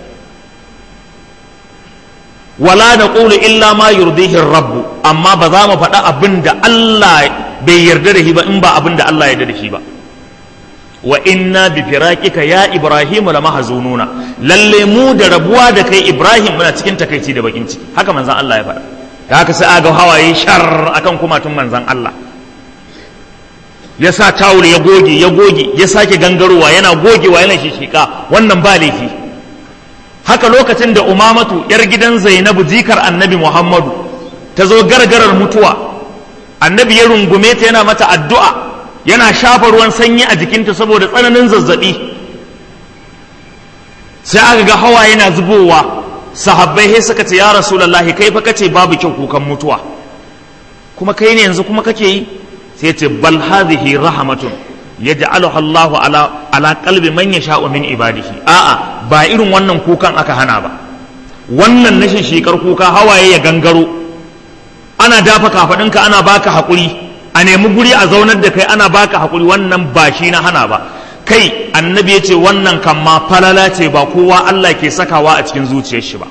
wala naqulu illa ma yurdihi rabbu amma ba za mu faɗa abin da Allah bai yarda da shi ba in ba abin da Allah ya yarda da shi ba wa inna bi firaqika ya ibrahim la mahzununa lalle mu da rabuwa da kai ibrahim muna cikin takaici da bakin ciki haka manzon Allah ya faɗa da haka sai aga hawaye shar akan kumatun manzon Allah ya sa tawul ya goge ya goge ya sake gangarowa yana gogewa yana shishika wannan ba laifi haka lokacin da umamatu yar gidan zainabu jikar annabi muhammadu ta zo gargarar mutuwa annabi ya rungume ta yana mata addu'a yana shafa ruwan sanyi a jikinta saboda tsananin zazzabi sai aka ga hawa yana zubowa sahabbai sai suka ce ya rasulullahi kai fa kace babu kyau kukan mutuwa kuma kai ne yanzu kuma kake yi sai ce bal hadhihi rahmatun yaj'aluha Allahu ala ala qalbi man yasha'u min ibadihi a'a ba irin wannan kukan aka hana ba wannan nashin shekar kuka hawaye ya gangaro ana dafa kafaɗinka ana baka haƙuri a nemi guri a zaunar da kai ana baka haƙuri wannan ba shi na hana ba kai annabi ya ce wannan kan ma falala ce ba kowa Allah ke sakawa a cikin zuciyar shi ba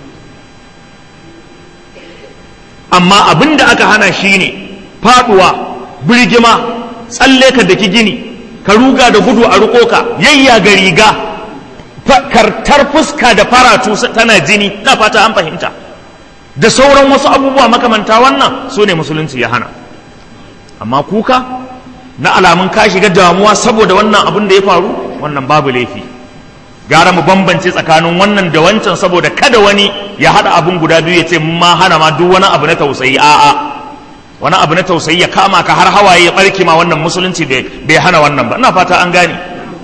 amma abin da aka hana shi ne faɗuwa birgima tsalle ka daki gini ka ruga da gudu a riko ka yayya ga riga kartar fuska da faratu tana jini na fata an fahimta da sauran wasu abubuwa makamanta wannan su ne musulunci ya hana amma kuka na alamun ka shiga damuwa saboda wannan abin da ya faru wannan babu laifi gara mu bambance tsakanin wannan da wancan saboda kada wani ya haɗa abin guda biyu ya ce ma hana ma duk wani abu na tausayi a'a wani abu na tausayi ya kama ka har hawaye ya barke ma wannan musulunci bai hana wannan ba ina fata an gane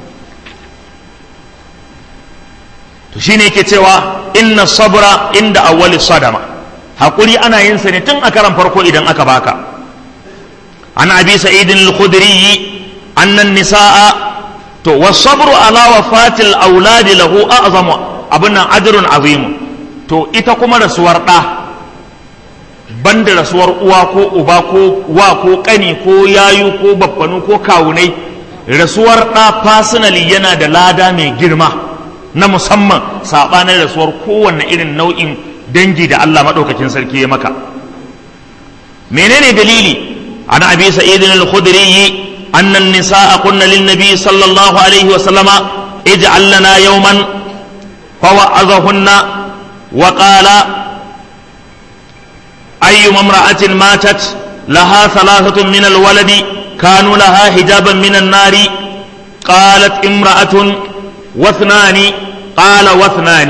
to shine yake cewa inna sabra inda awwali sadama hakuri ana yin sa ne tun a karan farko idan aka baka an abi sa'idin al-khudri anna an-nisaa to was-sabru ala wafatil auladi lahu a'zamu abunnan ajrun azim to ita kuma rasuwar da banda rasuwar uwa ko uba ko wa ko kani ko yayu ko babbanu ko kawunai rasuwar da personally yana da lada mai girma na musamman saɓanin rasuwar kowanne irin nau'in dangi da Allah maɗaukakin sarki ya maka menene dalili an abi sa'idin al-khudri anna an-nisaa kunna lin nabi sallallahu alaihi wa sallama ij'al lana yawman fa wa'adhahunna wa qala ayyuma imra'atin matat laha thalathatun min al-waladi kanu laha hijaban min an-nari qalat imra'atun واثنان قال واثنان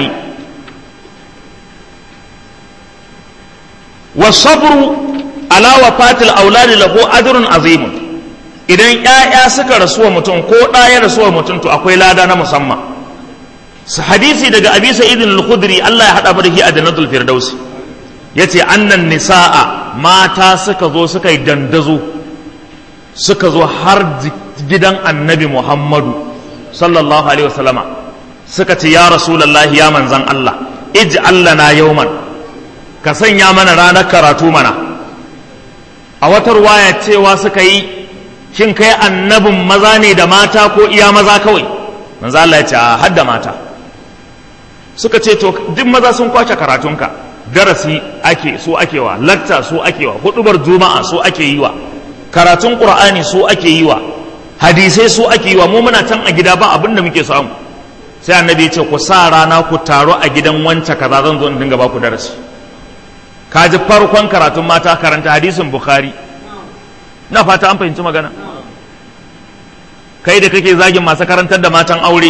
والصبر على وفاة الأولاد له أجر عظيم idan ‘ya'ya suka rasuwa mutum ko ɗaya rasuwa mutum to akwai lada na musamman su hadisi daga abi sa'idin al-khudri Allah ya haɗa mu da shi a jannatul firdausi yace annan nisa'a mata suka zo suka yi dandazo suka zo har gidan annabi muhammadu sallallahu alaihi wasallama suka ce ya rasulallah ya manzan Allah ij'al lana yawman ka sanya mana ranar karatu mana a wata ruwaya cewa suka yi shin kai annabin maza ne da mata ko iya maza kawai manzo Allah ya ce a hadda mata suka ce to duk maza sun kwace karatunka darasi ake so ake wa lakta so ake wa hudubar juma'a so ake yi wa karatun qur'ani so ake yi wa hadisai so ake yi wa mu muna can a gida ba abin da muke samu sai annabi ya ce ku sa rana ku taro a gidan wance kaza zan zo in dinga ba ku darasi ka ji farkon karatun mata karanta hadisin bukhari na fata an fahimci magana kai da kake zagin masu karantar da matan aure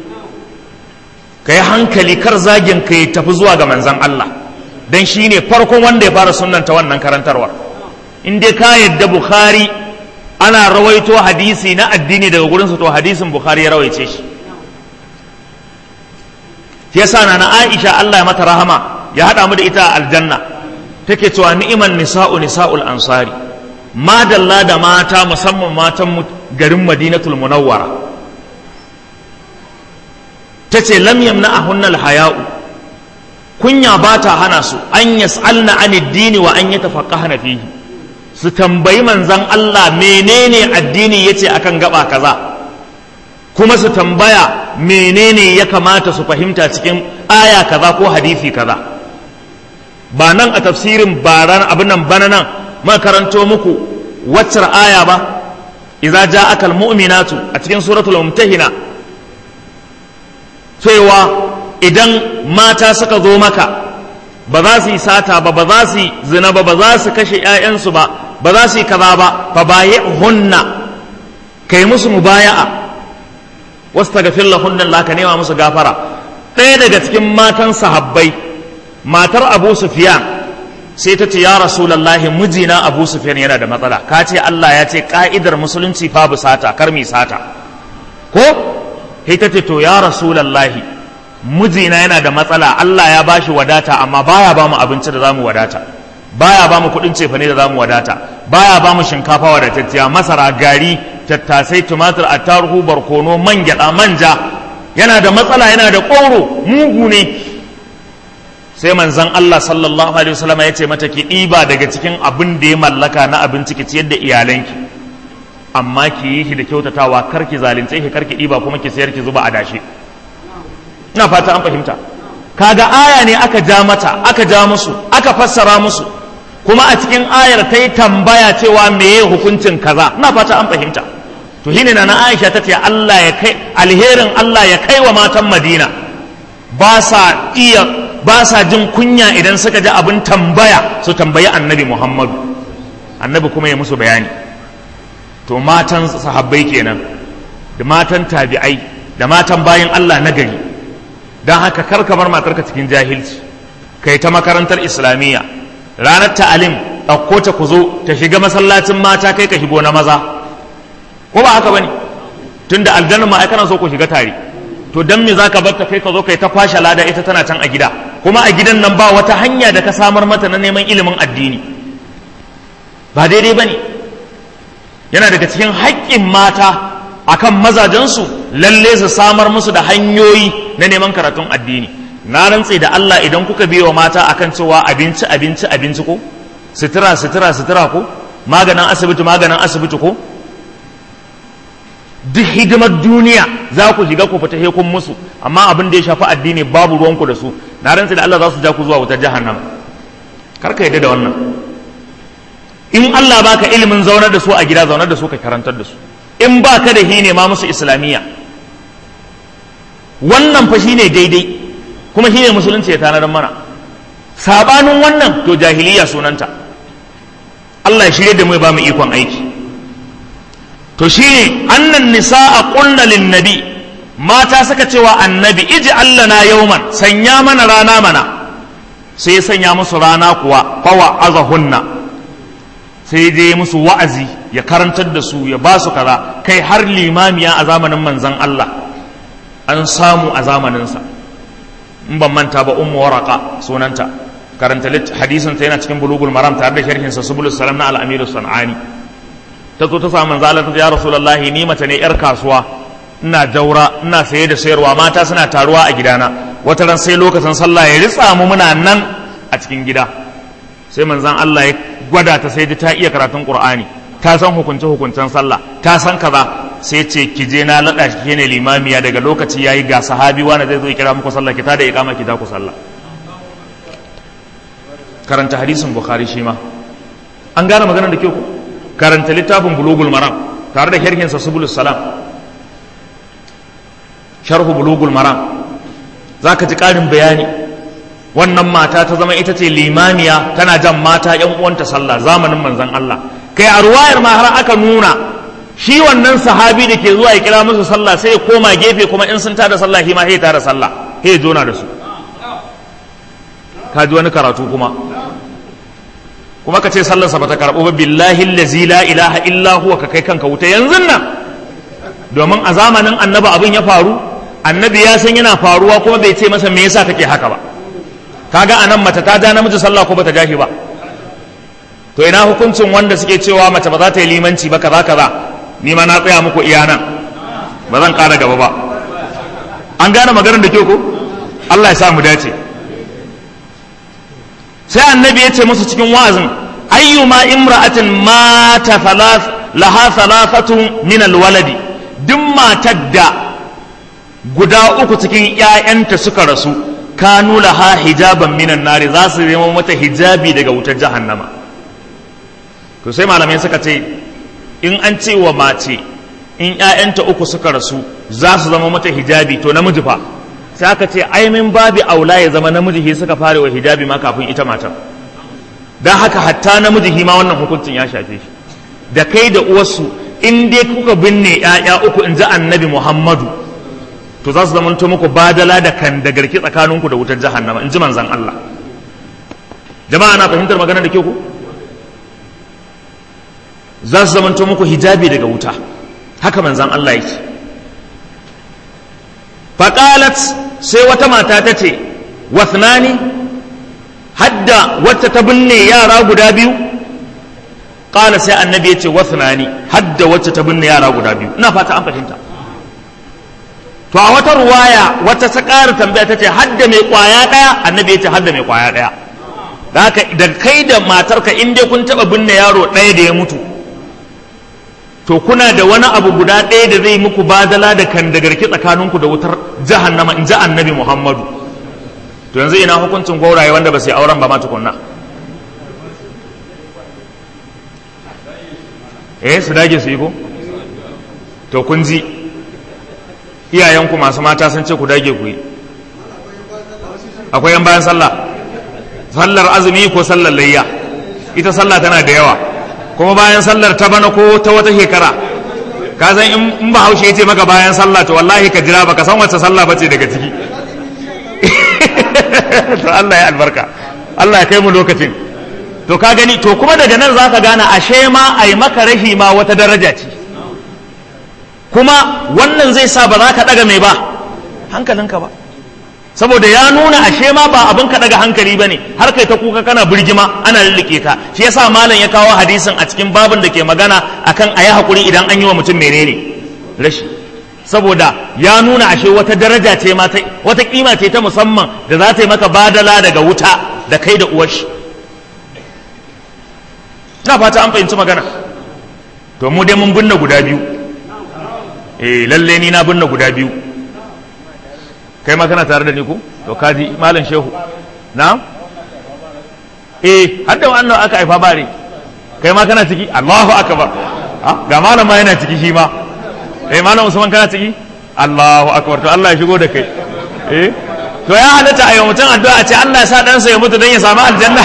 ka yi hankali kar zagin ka ya tafi zuwa ga manzan Allah don shi ne farkon wanda ya fara sunanta wannan karantarwar in dai ka yadda bukhari ana rawaito hadisi na addini daga gurinsa to hadisin bukhari ya rawaice shi yasa na na aisha Allah ya mata rahama ya haɗa mu da ita a aljanna take cewa ni'iman nisa'u nisa'ul ansari madalla da mata musamman matan garin madinatul munawwara ta ce lam yamna a haya'u kunya ba ta hana su an yas'alna an addini wa an yatafaqqahna fihi su tambayi manzan Allah menene addini yace akan gaba kaza kuma su tambaya menene ya kamata su fahimta cikin aya kaza ko hadisi kaza ba nan a tafsirin baran abin nan bana nan makaranto muku waccar aya ba idza ja'aka almu'minatu a cikin suratul mumtahina cewa idan mata suka zo maka ba za su yi sata ba ba za su yi zina ba ba za su kashe 'ya'yansu ba ba za su yi kaza ba fa bayi hunna kai musu mubaya'a wasu ta gafin lahunnan laka nema musu gafara ɗaya daga cikin matan sahabbai matar abu sufiyan sai ta ce ya rasulallahi mijina abu sufiyan yana da matsala ka ce allah ya ce ka'idar musulunci babu sata kar mi sata ko sai ta ce to ya rasulallahi mijina yana da matsala allah ya bashi wadata amma baya ba mu abinci da zamu wadata baya ba mu kuɗin cefane da zamu wadata baya ba mu shinkafa wadatacciya masara gari tattasai tumatir attaruhu barkono man gyaɗa manja yana da matsala yana da ƙoro mugu ne sai manzan Allah sallallahu alaihi wasallam ya ce mata ki ɗiba daga cikin abin da ya mallaka na abinci ki ciyar da iyalanki amma ki yi shi da kyautatawa kar ki zalunce ki kar ki ɗiba kuma ki sayar ki zuba a dashe ina fata an fahimta kaga aya ne aka ja mata aka ja musu aka fassara musu kuma a cikin ayar ta yi tambaya cewa meye hukuncin kaza ina fata an fahimta to shine na Aisha ta ce Allah ya kai alherin Allah ya kai wa matan Madina ba sa iya ba sa jin kunya idan suka ji abin tambaya su tambayi annabi Muhammadu annabi kuma ya musu bayani to matan sahabbai kenan da matan tabi'ai da matan bayan Allah na gari don haka kar ka bar matarka cikin jahilci kai ta makarantar islamiyya ranar ta'alim ɗauko ta ku zo ta shiga masallacin mata kai ka shigo na maza ko ba haka bane tunda aljanna ma ai kana so ku shiga tare to dan me zaka bar ta kai ka zo kai ta kwashe lada ita tana can a gida kuma a gidan nan ba wata hanya da ka samar mata na neman ilimin addini ba daidai bane yana daga cikin haƙƙin mata akan mazajensu lalle su samar musu da hanyoyi na neman karatun addini na rantse da Allah idan kuka biya wa mata akan cewa abinci abinci abinci ko sutura sutura sutura ko maganin asibiti maganin asibiti ko duk hidimar duniya za ku shiga ku fita kun musu amma abin da ya shafi addini babu ruwanku da su na rantse da Allah za su ja ku zuwa wutar jahannama kar ka yadda da wannan in Allah baka ilimin zaunar da su a gida zaunar da su ka karantar da su in baka da hine ma musu islamiyya wannan fa shine daidai kuma shine musulunci ya tanadar mana sabanin wannan to jahiliya sunanta Allah ya shirye da mu ya ba mu ikon aiki to shine annan nisa'a qulna lin nabi mata suka cewa annabi iji Allah na yauman sanya mana rana mana sai ya sanya musu rana kuwa fawa azahunna sai je musu wa'azi ya karantar da su ya ba su kaza kai har limamiya a zamanin manzon Allah an samu a zamaninsa in ban manta ba ummu waraka sunanta karanta hadisin ta yana cikin bulugul maram tare da sharhin sa subulus salam na al-amiru sanani ta zo ta samu manzo Allah ta ce ya rasulullahi ni mace ne yar kasuwa ina jaura ina saye da sayarwa mata suna taruwa a gidana wata ran sai lokacin sallah ya ritsa mu muna nan a cikin gida sai manzon Allah ya gwada ta sai ta iya karatun Qur'ani ta san hukunce hukuncen sallah ta san kaza sai ce ki je na lada shi ne limamiya daga lokaci yayi ga sahabi wanda zai zo ya kira muku sallah ki ta da iqama ki ta ku sallah karanta hadisin bukhari shi ma an gane maganar da ke ku karanta littafin bulugul maram tare da sharhinsa subulus salam sharhu bulugul maram za ka ji ƙarin bayani wannan mata ta zama ita ce limamiya tana jan mata yan uwanta sallah zamanin manzon Allah kai a ruwayar ma har aka nuna shi wannan sahabi da ke zuwa ya kira musu sallah sai ya koma gefe kuma in sun tada sallah shi ma sai ya tada sallah sai ya jona da su ka ji wani karatu kuma kuma ka ce sallarsa ba ta karɓo ba billahi allazi la ilaha illa huwa ka kai kanka wuta yanzu nan domin a zamanin annabi abin ya faru annabi ya san yana faruwa kuma bai ce masa me yasa kake haka ba kaga anan mace ta ja namiji sallah ko bata ja shi ba to ina hukuncin wanda suke cewa mace ba za ta yi limanci ba kaza kaza ni ma na tsaya muku iya nan ba zan ƙara gaba ba an gane maganar da ke ko Allah ya sa mu dace sai annabi ya ce musu cikin wa'azin ayyuma imra'atin mata thalath laha thalathatun min alwaladi duk matar da guda uku cikin ƴaƴanta suka rasu kanu laha hijaban minan nari za su zama mata hijabi daga wutar jahannama to sai malamai suka ce in an ce wa mace in ƴaƴanta uku suka rasu za su zama mata hijabi to namiji fa sai aka ce ai min babi aula ya zama namiji shi suka fara wa hijabi ma kafin ita matar dan haka hatta namiji shi ma wannan hukuncin ya shafe shi da kai da uwarsu in dai kuka binne ƴaƴa uku in ji annabi Muhammadu to za su zama to muku badala da kan da garki tsakaninku da wutar jahannama in ji manzon Allah jama'a na fahimtar magana da ke ku za su zama to muku hijabi daga wuta haka manzon Allah yake faqalat sai wata mata ta ce wathnani hadda wacce ta binne yara guda biyu qala sai annabi ya ce wathnani hadda wacce ta binne yara guda biyu ina fata an fahimta to a wata ruwaya wata ta ƙara tambaya ta ce hadda mai ƙwaya ɗaya annabi ya ce hadda mai ƙwaya ɗaya da haka da kai da matarka in dai kun taɓa binne yaro ɗaya da ya mutu to kuna da wani abu guda ɗaya da zai muku badala da kan da garki tsakaninku da wutar jahannama in ji annabi muhammadu to yanzu ina hukuncin gwauraye wanda ba su yi auren ba ma tukunna eh su dage su yi ko to kun ji iyayenku masu mata sun ce ku dage ku yi akwai yan bayan sallah sallar azumi ko sallar layya ita sallah tana da yawa kuma bayan sallar ta bana ko ta wata shekara ka san in ba haushe ya ce maka bayan sallah to wallahi ka jira baka san wacce sallah bace daga ciki to Allah ya albarka Allah ya kai mu lokacin to ka gani to kuma daga nan zaka gane ashe ma ai maka rahi ma wata daraja ce kuma wannan zai sa ba za ka daga mai ba hankalinka ba saboda ya nuna ashe ma ba abin ka daga hankali bane har kai ta kuka kana birgima ana lillike ka shi yasa malam ya kawo hadisin a cikin babin da ke magana akan ayi hakuri idan an yi wa mutum menene rashi saboda ya nuna ashe wata daraja ce ma wata kima ce ta musamman da za ta yi maka badala daga wuta da kai da uwar shi na fata an fahimci magana to mu dai mun binne guda biyu eh lalle ni na binne guda biyu kai ma kana tare da ni ko to kaji malam shehu na eh hadda wannan aka haifa bare kai ma kana ciki Allahu akbar ga malam ma yana ciki shi ma eh malam Usman kana ciki Allahu akbar to Allah ya shigo da kai eh to ya halatta a yi mutum addu'a ce Allah ya sa ɗansa ya mutu don ya samu aljanna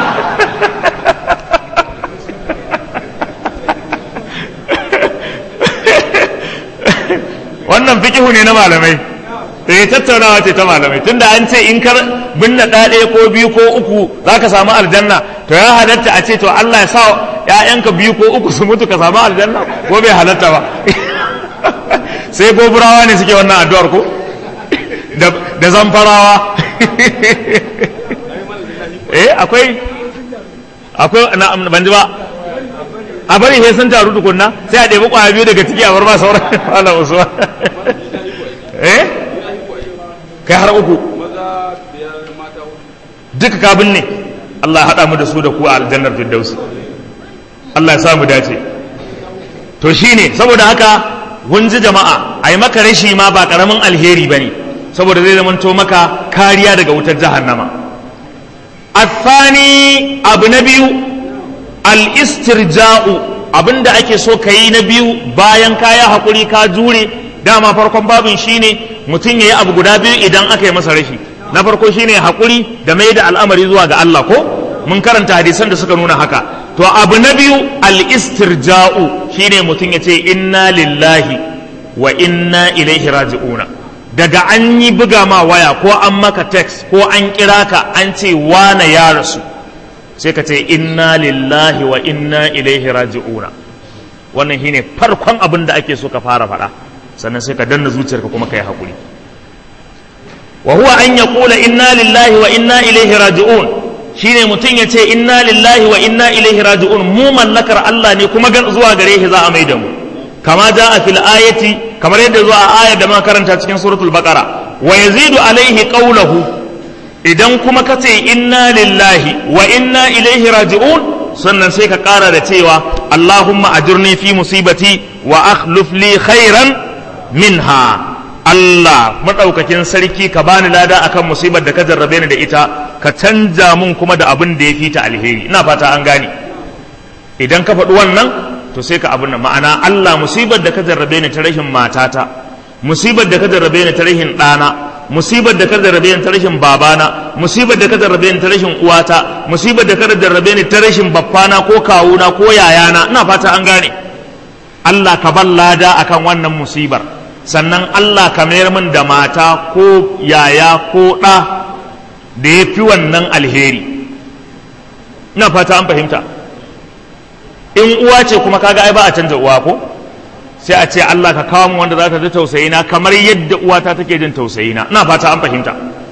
wannan fikihu ne na malamai da ya tattaunawa ce ta malamai tunda an ce in kar binne ɗaya ko biyu ko uku za ka samu aljanna to ya halatta a ce to Allah ya sa ‘ya'yanka biyu ko uku su mutu ka samu aljanna ko bai halatta ba sai goburawa ne suke wannan addu'ar ko da zamfarawa eh akwai akwai na ban ji ba a bari sai sun taru tukunna sai a ɗebi ƙwaya biyu daga ciki a bar ma sauran malam usman eh kai har uku duka ka binne Allah ya haɗa mu da su da ku a aljannar firdausi Allah ya sa mu dace to shine saboda haka kun ji jama'a a yi maka rashi ma ba ƙaramin alheri ba ne saboda zai zamanto maka kariya daga wutar jahannama athani abu na biyu al-istirja'u abinda ake so ka yi na biyu bayan kaya haƙuri ka jure dama farkon babin shine mutum ya yi abu guda biyu idan aka yi masa rashi na farko shine haƙuri da mai da al'amari zuwa ga Allah ko mun karanta hadisan da suka nuna haka to abu na biyu al-istirja'u shine mutum ya ce inna lillahi wa inna ilaihi raji'una daga an yi buga ma waya ko an maka text ko an kira ka an ce wane ya rasu sai ka ce inna lillahi wa inna ilaihi raji'una wannan shine farkon abin da ake so ka fara faɗa sannan sai ka danna zuciyarka kuma ka yi haƙuri wa huwa an yaqula inna lillahi wa inna ilaihi raji'un shine mutum ya ce inna lillahi wa inna ilaihi raji'un mu mallakar Allah ne kuma gan zuwa gare shi za a mai da mu kama a fil ayati kamar yadda zuwa a ayar da muka karanta cikin suratul baqara wa yazidu alaihi qawluhu idan kuma ka ce inna lillahi wa inna ilaihi raji'un sannan sai ka kara da cewa Allahumma ajurni fi musibati wa akhlif li khairan minha Allah maɗaukakin sarki ka bani lada akan musibar da ka jarrabe ni da ita ka canja mun kuma da abin da ya fi ta alheri ina fata an gane idan ka faɗi wannan to sai ka abin nan ma'ana Allah musibar da ka jarrabe ni ta rashin matata musibar da ka jarrabe ni ta rashin ɗana musibar da ka jarrabe ni ta rashin babana musibar da ka jarrabe ni ta rashin uwata musibar da ka jarrabe ni ta rashin baffana ko kawuna ko yayana ina fata an gane Allah ka ban lada akan wannan musibar sannan Allah ka mayar min da mata ko yaya ko ɗa da ya fi wannan alheri ina fata an fahimta in uwa ce kuma kaga ai ba a canza uwa ko sai a ce Allah ka kawo mu wanda za ta ji tausayina kamar yadda uwata take jin tausayina ina fata an fahimta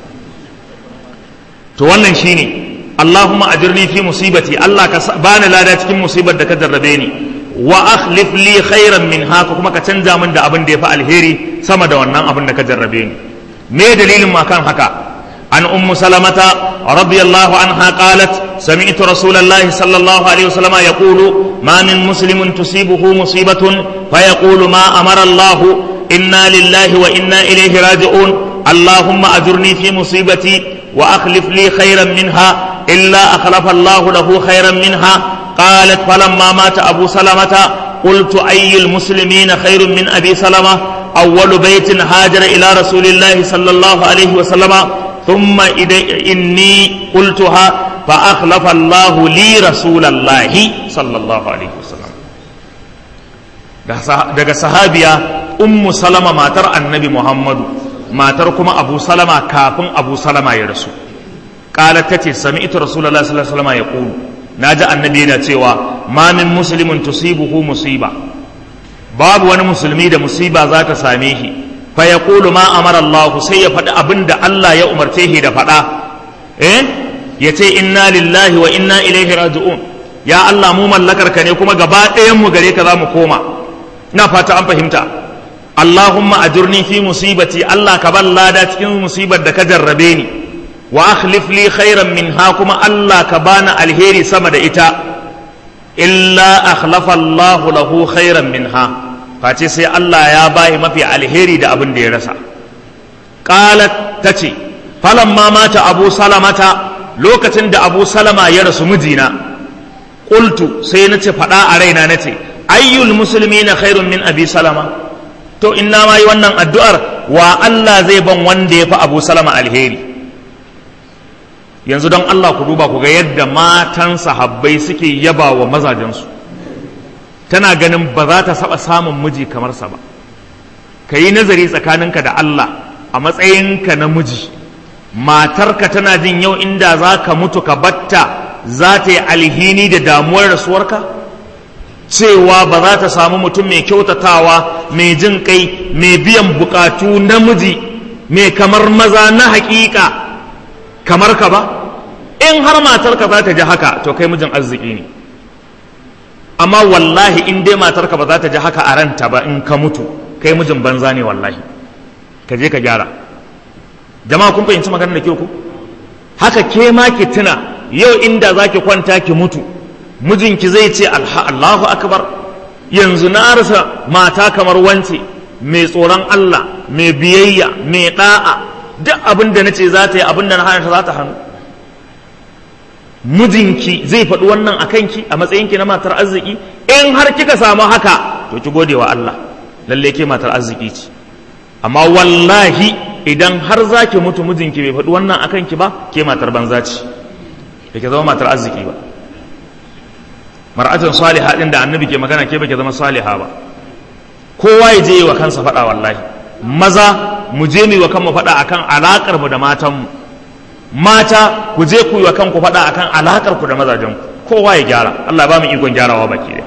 to wannan shine Allahumma ajirni fi musibati Allah ka bani lada cikin musibar da ka jarrabe ni wa akhlif li khairan min haka kuma ka canza min da abin da ya fi alheri sama da wannan abin da ka jarrabe ni me dalilin ma kan haka an ummu salamata radiyallahu anha qalat sami'tu rasulullahi sallallahu alaihi wasallam yaqulu ma min muslimin tusibuhu musibatun fa yaqulu ma amara Allah inna lillahi wa inna ilayhi raji'un اللهم أجرني في مصيبتي وأخلف لي خيرا منها إلا أخلف الله له خيرا منها قالت فلما مات أبو سلمة قلت أي المسلمين خير من أبي سلمة أول بيت هاجر إلى رسول الله صلى الله عليه وسلم ثم إني قلتها فأخلف الله لي رسول الله صلى الله عليه وسلم daga sahabiya ummu salama matar annabi muhammadu matar kuma abu salama kafin abu salama ya rasu qalat tace sami'tu rasulullahi sallallahu alaihi wasallam yaqulu naji annabi yana cewa ma min muslimin tusibuhu musiba babu wani musulmi da musiba za ta same shi fa yaqulu ma amara Allah sai ya faɗi abin da Allah ya umarce shi da faɗa eh yace inna lillahi wa inna ilaihi raji'un ya Allah mu mallakar ka ne kuma gaba ɗayan mu gare ka za mu koma ina fata an fahimta Allahumma ajurni fi musibati Allah ka ban lada cikin musibar da ka jarrabe ni wa akhlif li khairan minha kuma Allah ka bani alheri sama da ita illa akhlafa Allahu lahu khairan minha face sai Allah ya bayi mafi alheri da abin da ya rasa qalat tace falamma mata abu salamata lokacin da abu salama ya rasu mijina qultu sai nace fada a raina nace ayyul muslimina khairun min abi salama to inna ma yi wannan addu'ar wa Allah zai ban wanda ya fi abu salama alheri yanzu don Allah ku duba ku ga yadda matan sahabbai suke yaba wa mazajensu tana ganin ba za ta saba samun miji kamar sa ba ka yi nazari tsakaninka da Allah a matsayinka na miji matarka tana jin yau inda za ka mutu ka batta za ta yi alhini da damuwar rasuwarka cewa ba za ta samu mutum mai kyautatawa mai jin kai mai biyan bukatu namiji mai kamar maza na hakika kamar ka ba in har matarka za ta ji haka to kai mijin arziki ne amma wallahi in dai matarka ba za ta ji haka a ranta ba in ka mutu kai mijin banza ne wallahi ka je ka gyara jama'a kun fahimci maganar da ke ku haka ke ma ki tuna yau inda za ki kwanta ki mutu mijinki zai ce Allahu akbar yanzu na rasa mata kamar wance mai tsoron Allah mai biyayya mai da'a duk abin da nace za ta yi abin da na hana ta za ta hannu mijinki zai faɗi wannan a kanki a matsayinki na matar arziki in har kika samu haka to ki gode wa Allah lalle ke matar arziki ce amma wallahi idan har za ki mutu mijinki bai faɗi wannan a kanki ba ke matar banza ce da ke zama matar arziki ba mar'atun saliha din da annabi ke magana ke bake zama saliha ba kowa ya je wa kansa faɗa wallahi maza mu je mu yi wa kanmu faɗa akan alakar mu da matan mu mata ku je ku yi wa kanku faɗa akan alakar ku da mazajen ku kowa ya gyara Allah ba mu ikon gyarawa baki da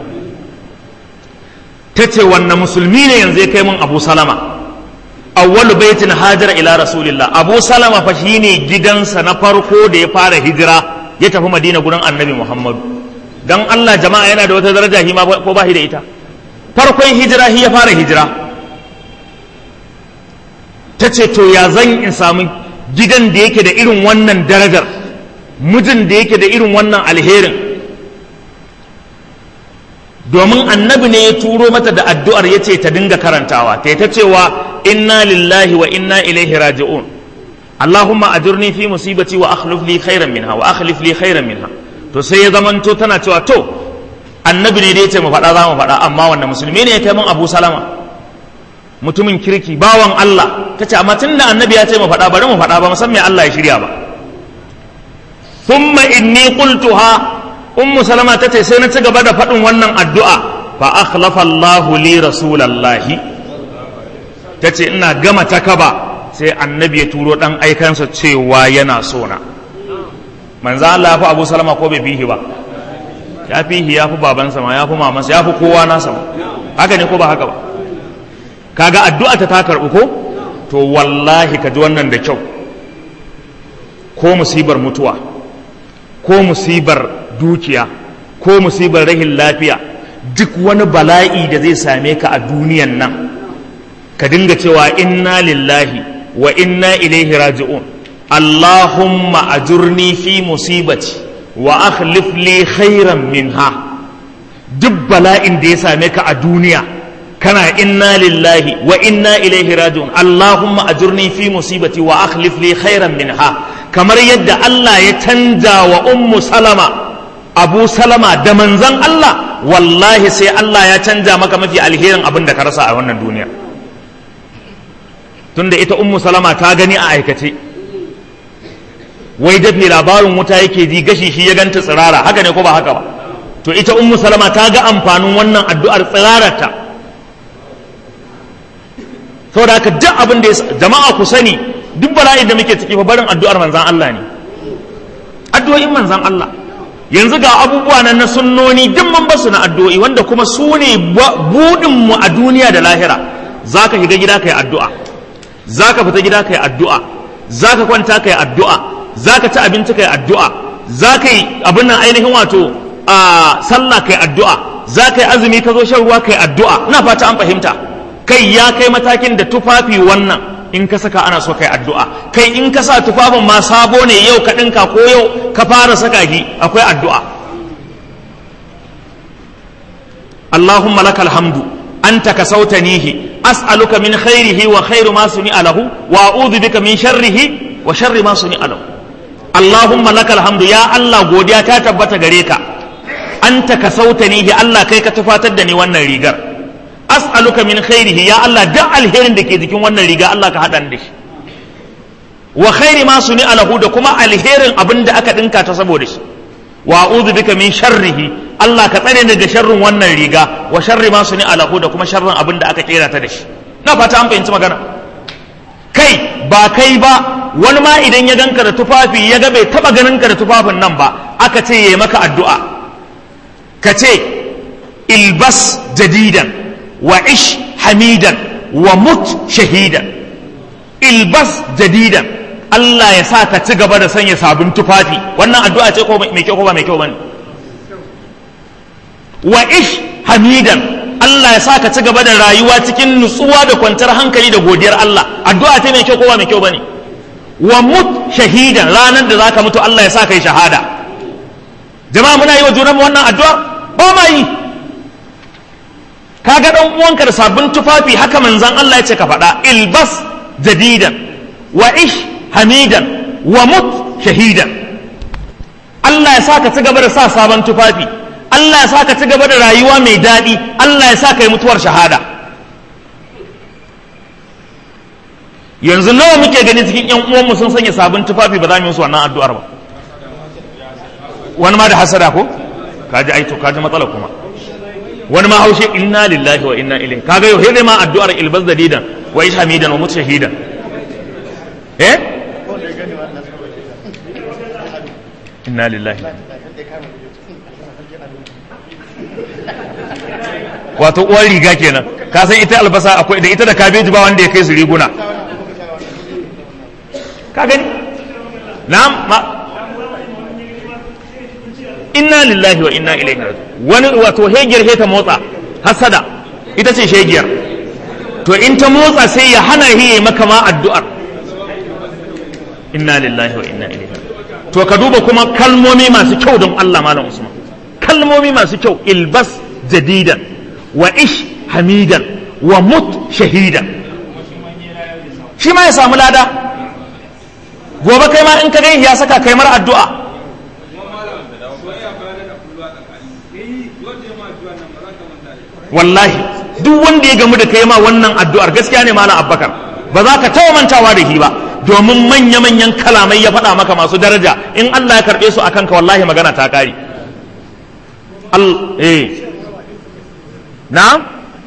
tace wannan musulmi ne yanzu ya kai mun Abu Salama awwalu baitin hajara ila rasulillah Abu Salama fa shine gidansa na farko da ya fara hijira ya tafi Madina gurin Annabi Muhammadu dan Allah jama'a yana da wata daraja hima ko ba shi da ita farkon hijira shi ya fara hijira ta ce to ya zan in samu gidan da yake da irin wannan darajar mijin da yake da irin wannan alherin domin annabi ne ya turo mata da addu'ar ya ce ta dinga karantawa ta ta cewa inna lillahi wa inna ilaihi raji'un Allahumma ajurni fi musibati wa akhlif li khairan minha wa akhlif li khairan minha to sai ya zamanto tana cewa to annabi ne da ya ce mu faɗa za mu faɗa amma wanda musulmi ne ya kai min abu salama mutumin kirki bawan Allah ta ce amma tun da annabi ya ce mu faɗa bari mu faɗa ba musamman Allah ya shirya ba thumma inni qultuha ummu salama ta ce sai na ci gaba da faɗin wannan addu'a fa akhlafa Allahu li rasulallahi ta ce ina gama takaba sai annabi ya turo dan aikansa cewa yana sona manzo Allah ya fi Abu Salama ko bai fihi ba ya fihi ya fi babansa ma ya fi mamansa ya fi kowa nasa ma haka ne ko ba haka ba kaga addu'a ta ta karɓu ko to wallahi ka ji wannan da kyau ko musibar mutuwa ko musibar dukiya ko musibar rahin lafiya duk wani bala'i da zai same ka a duniyan nan ka dinga cewa inna lillahi wa inna ilaihi raji'un Allahumma ajurni fi musibati wa akhlif li khairan minha duk bala'in da ya same ka a duniya kana inna lillahi wa inna ilaihi raji'un Allahumma ajurni fi musibati wa akhlif li khairan minha kamar yadda Allah ya canja wa ummu salama abu salama da manzan Allah wallahi sai Allah ya canja maka mafi alherin abin da ka rasa a wannan duniya tunda ita ummu salama ta gani a aikace wai dafi labarin wuta yake ji gashi shi ya ganta tsirara haka ne ko ba haka ba to ita ummu salama ta ga amfanin wannan addu'ar tsirararta saboda haka duk abin da jama'a ku sani duk bala'in da muke ciki fa barin addu'ar manzan Allah ne addu'o'in manzan Allah yanzu ga abubuwa nan na sunnoni duk mun basu na addu'o'i wanda kuma su ne budin mu a duniya da lahira zaka shiga gida kai addu'a zaka fita gida kai addu'a zaka kwanta kai addu'a zaka ci abinci kai addu'a zaka yi abin nan ainihin wato a sallah kai addu'a zaka yi azumi ka zo shan ruwa kai addu'a ina fata an fahimta kai ya kai matakin da tufafi wannan in ka saka ana so kai addu'a kai in ka sa tufafin ma sabo ne yau ka ɗinka ko yau ka fara saka shi akwai addu'a Allahumma lakal hamdu anta kasautanihi as'aluka min khairihi wa khairu ma suni alahu wa a'udhu bika min sharrihi wa sharri ma suni alahu Allahumma lakal hamdu ya Allah godiya ta tabbata gare ka anta kasautanihi Allah kai ka tufatar da ni wannan rigar as'aluka min khairihi ya Allah duk alherin da ke jikin wannan riga Allah ka haɗa da shi wa khairi ma suni alahu da kuma alherin abin da aka dinka ta saboda shi wa a'udhu bika min sharrihi Allah ka tsare ni daga sharrin wannan riga wa sharri ma suni alahu da kuma sharrin abin da aka kera ta da shi na fata an fahimci magana kai ba kai ba wani ma idan ya ganka da tufafi ya ga bai taba ganin ka da tufafin nan ba aka ce yayi maka addu'a ka ce ilbas jadidan وعش حميدا ومت شهيدا البس جديدا Allah ya sa ka ci gaba da sanya sabon tufafi wannan addu'a ce ko mai kyau ko ba mai kyau bane wa ish hamidan Allah ya sa ka ci gaba da rayuwa cikin nutsuwa da kwantar hankali da godiyar Allah addu'a ta mai kyau ko ba mai kyau bane wa mut shahidan ranar da zaka mutu Allah ya sa kai shahada jama'a muna yi wa junanmu wannan addu'a ba ma yi kaga dan uwanka da sabbin tufafi haka manzon Allah ya ce ka faɗa ilbas jadidan wa ish hamidan wa mut shahidan Allah ya sa ka ci gaba da sa sabon tufafi Allah ya sa ka ci gaba da rayuwa mai daɗi Allah ya sa ka yi mutuwar shahada yanzu nawa muke gani cikin yan uwanmu sun sanya sabon tufafi ba za mu yi musu wannan addu'ar ba wani ma da hasada ko kaji aito kaji matsala kuma wani ma haushe inna lillahi wa inna ilaihi kaga yau dai ma addu'ar ilbas dadidan wa ish hamidan wa mutshahidan eh inna lillahi wato uwar riga kenan ka san ita albasa akwai da ita da kabeji ba wanda ya kai su riguna ka gani na'am ma inna lillahi wa inna ilaihi raji'un wani wato hegiyar he ta motsa hasada ita ce shegiyar to in ta motsa sai ya hana hi maka ma addu'ar inna lillahi wa inna ilaihi raji'un to ka duba kuma kalmomi masu kyau don Allah malam Usman kalmomi masu kyau ilbas jadidan wa ish hamidan wa mut shahidan shi ma ya samu lada gobe kai ma in ka gani ya saka kai mar addu'a wallahi duk wanda ya gamu da kai ma wannan addu'ar gaskiya ne malam abbakar ba za ka taɓa mantawa da shi ba domin manya-manyan kalamai ya faɗa maka masu daraja in Allah ya karɓe su akan ka wallahi magana ta ƙari eh na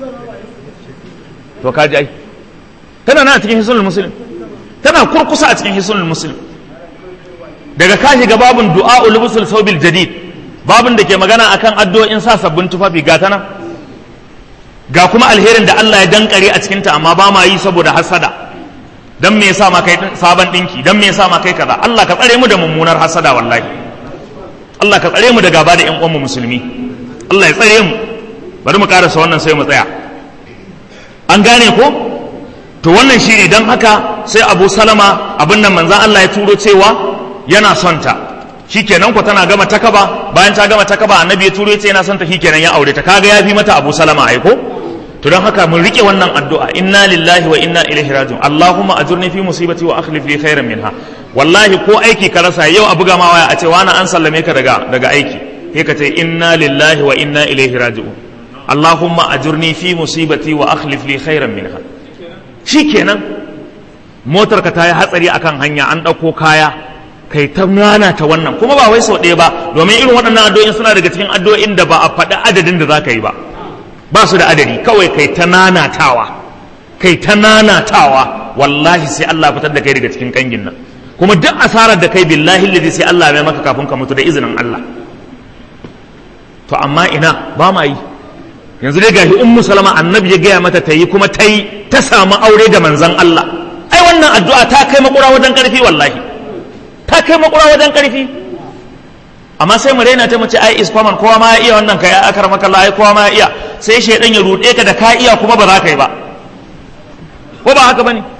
to kaji ai tana na cikin hisunul muslim tana kurkusa a cikin hisunul muslim daga ka shiga babun du'a ulubusul saubil jadid babun da ke magana akan addu'o'in sa sabbin tufafi ga tana ga kuma alherin da Allah ya dankare a cikinta amma ba ma yi saboda hasada dan me yasa ma kai sabon dinki dan me yasa ma kai kaza Allah ka tsare mu da mummunar hasada wallahi Allah ka tsare mu da gaba da ƴan uwanmu musulmi Allah ya tsare mu bari mu karasa wannan sai mu tsaya an gane ko to wannan shine dan haka sai Abu Salama abin nan manzon Allah ya turo cewa yana son ta shikenan ko tana gama takaba bayan ta gama takaba annabi ya turo ya ce yana son ta shikenan ya aure ta kaga ya fi mata Abu Salama ai ko to don haka mun rike wannan addu'a inna lillahi wa inna ilaihi raji'un allahumma ajurni fi musibati wa akhlif li khairan minha wallahi ko aiki ka rasa yau a buga ma waya a ce wani an sallame ka daga daga aiki sai ka ce inna lillahi wa inna ilaihi raji'un allahumma ajurni fi musibati wa akhlif li khairan minha shikenan motar ka ta yi hatsari akan hanya an ɗauko kaya kai ta nana ta wannan kuma ba wai sau ɗaya ba domin irin waɗannan addu'o'in suna daga cikin addu'o'in da ba a faɗi adadin da za ka yi ba ba su da adadi kawai kai ta nanatawa kai ta nanatawa wallahi sai Allah fitar da kai daga cikin kangin nan kuma duk asarar da kai billahi ladi sai Allah mai maka kafin ka mutu da izinin Allah to amma ina ba ma yi yanzu dai gashi ummu salama annabi ya gaya mata ta yi kuma ta yi ta samu aure da manzon Allah ai wannan addu'a ta kai makura wajen karfi wallahi ta kai makura wajen karfi amma sai mu raina ta mace ai is common kowa ma ya iya wannan kai akar maka Allah ai kowa ma ya iya sai shaidan ya rude ka da ka iya kuma ba za ka yi ba ko ba haka bane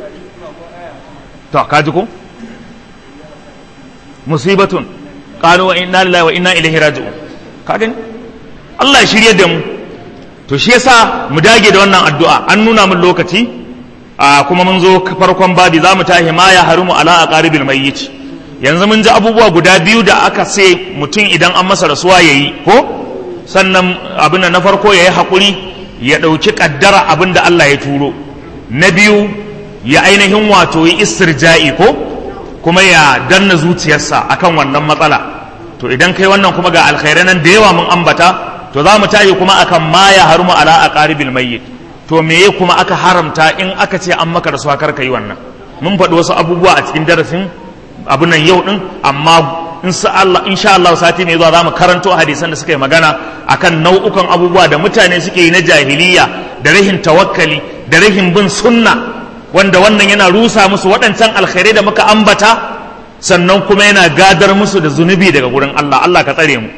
to ka ji ko musibatun qalu wa inna lillahi wa inna ilaihi raji'un ka gani Allah ya shirye da mu to shi yasa mu dage da wannan addu'a an nuna mun lokaci a kuma mun zo farkon babi za mu tahi ma ya harumu ala aqaribil mayyit yanzu mun ji abubuwa guda biyu da aka sai mutum idan an masa rasuwa ya yi ko sannan abin na farko ya yi haƙuri ya ɗauki ƙaddara abin da Allah ya turo na biyu ya ainihin wato yi istirja'i ko kuma ya danna zuciyarsa akan wannan matsala to idan kai wannan kuma ga alkhairai nan da yawa mun ambata to za mu tashi kuma akan ma ya harumu ala aqaribil mayyit to meye kuma aka haramta in aka ce an maka rasuwa kar ka yi wannan mun faɗi wasu abubuwa a cikin darasin abin nan yau din amma insha Allah sati mai zuwa za mu karanto hadisan da suka yi magana akan nau'ukan abubuwa da mutane suke yi na jahiliya da rahin tawakkali da rahin bin sunna wanda wannan yana rusa musu waɗancan alkhairai da muka ambata sannan kuma yana gadar musu da zunubi daga gurin Allah Allah ka tsare mu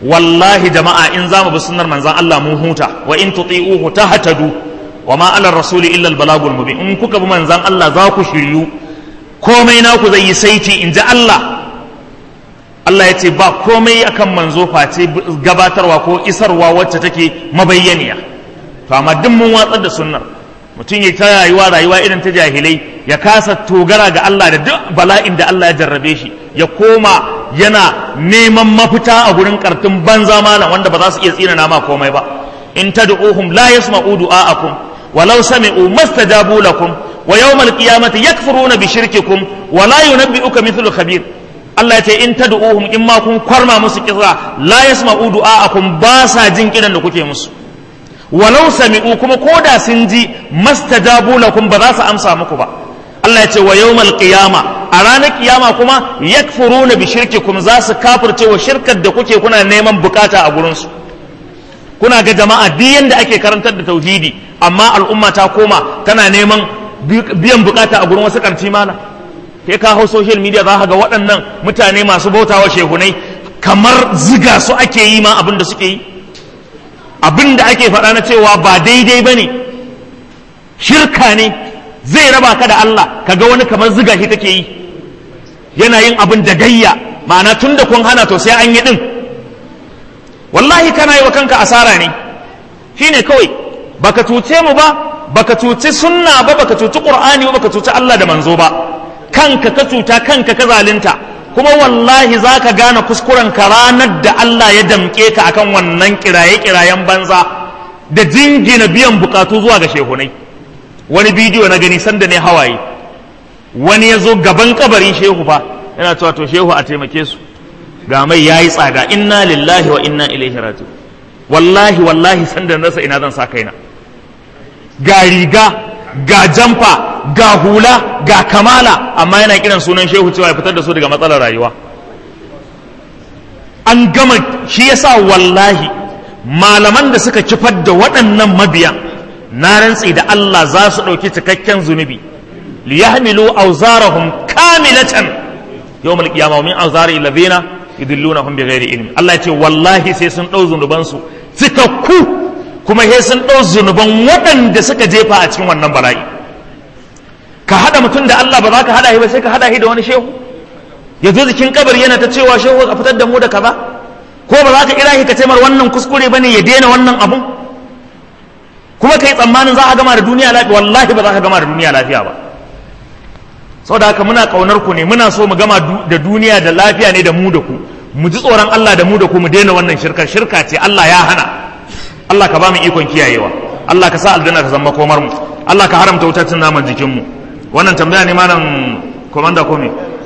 wallahi jama'a in za mu bi sunnar manzon Allah mun huta wa in tuti'uhu tahtadu wa ma ala rasuli illa al balagul mubin in kuka bi manzon Allah za ku shiryu komai naku zai yi saiti in ji Allah Allah ya ce ba komai akan manzo face gabatarwa ko isarwa wacce take mabayyaniya to amma duk mun watsar da sunnar mutum ya ta rayuwa rayuwa irin ta jahilai ya kasa togara ga Allah da duk bala'in da Allah ya jarrabe shi ya koma yana neman mafita a gurin kartun banza malam wanda ba za su iya tsina nama komai ba in tad'uhum la yasma'u du'a'akum walau sami'u mastajabu lakum wa yawmal qiyamati yakfuruna bi shirkikum wa la yunabbi'uka mithlu khabir Allah ya ce in tad'uhum in ma kun kwarma musu kisa la yasma'u du'a'akum ba sa jin kiran da kuke musu walau sami'u kuma koda sun ji mastajabu lakum ba za su amsa muku ba Allah ya ce wa yawmal qiyama a ranar kiyama kuma yakfuruna bi shirkikum za su kafirce wa shirkar da kuke kuna neman bukata a gurin su kuna ga jama'a duk yanda ake karantar da tauhidi amma al'umma ta koma tana neman biyan bukata a gurin wasu karci mana kai ka hau social media za ka ga waɗannan mutane masu bautawa shehunai kamar ziga su ake yi ma abin da suke yi abin da ake faɗa na cewa ba daidai ba ne shirka ne zai raba ka da Allah ka ga wani kamar ziga shi take yi yana yin abin da gayya ma'ana tun da kun hana to sai an yi ɗin wallahi kana yi wa kanka asara ne shine kawai baka cuce mu ba baka cuci sunna ba baka cuci qur'ani ba baka cuci Allah da manzo ba kanka ka cuta kanka ka zalunta kuma wallahi za ka gane kuskuren ka ranar da Allah ya damƙe ka akan wannan kiraye-kirayen banza da jingina biyan bukatu zuwa ga shehunai wani bidiyo na gani sanda ne hawaye wani ya zo gaban kabarin shehu fa yana cewa to shehu a taimake su ga mai yayi tsada inna lillahi wa inna ilaihi raji wallahi wallahi sanda na rasa ina zan sa kaina ga riga ga jamfa ga hula ga kamala amma yana kiran sunan shehu cewa ya fitar da su daga matsalar rayuwa an gama shi yasa wallahi malaman da suka kifar da waɗannan mabiyan na rantsi da Allah za su ɗauki cikakken zunubi liyahmilu awzarahum kamilatan yawmal qiyamah wa min awzari alladhina yudillunahum bighairi ilmi Allah ya ce wallahi sai sun ɗau zunuban su cikakku kuma sai sun ɗau zunuban waɗanda suka jefa a cikin wannan bala'i ka haɗa mutum da Allah ba za ka haɗa shi ba sai ka haɗa shi da wani shehu ya zo jikin kabari yana ta cewa shehu ka fitar da mu da kaza ko ba za ka kira shi ka ce mar wannan kuskure bane ya daina wannan abun kuma kai tsammanin za a gama da duniya lafiya wallahi ba za ka gama da duniya lafiya ba saboda haka muna kaunar ku ne muna so mu gama da duniya da lafiya ne da mu da ku mu ji tsoron Allah da mu da ku mu daina wannan shirka shirka ce Allah ya hana Allah ka ba mu ikon kiyayewa Allah ka sa aljanna ta zama komar mu Allah ka haramta wutar cin naman jikin mu wannan tambaya ne malam komanda ko me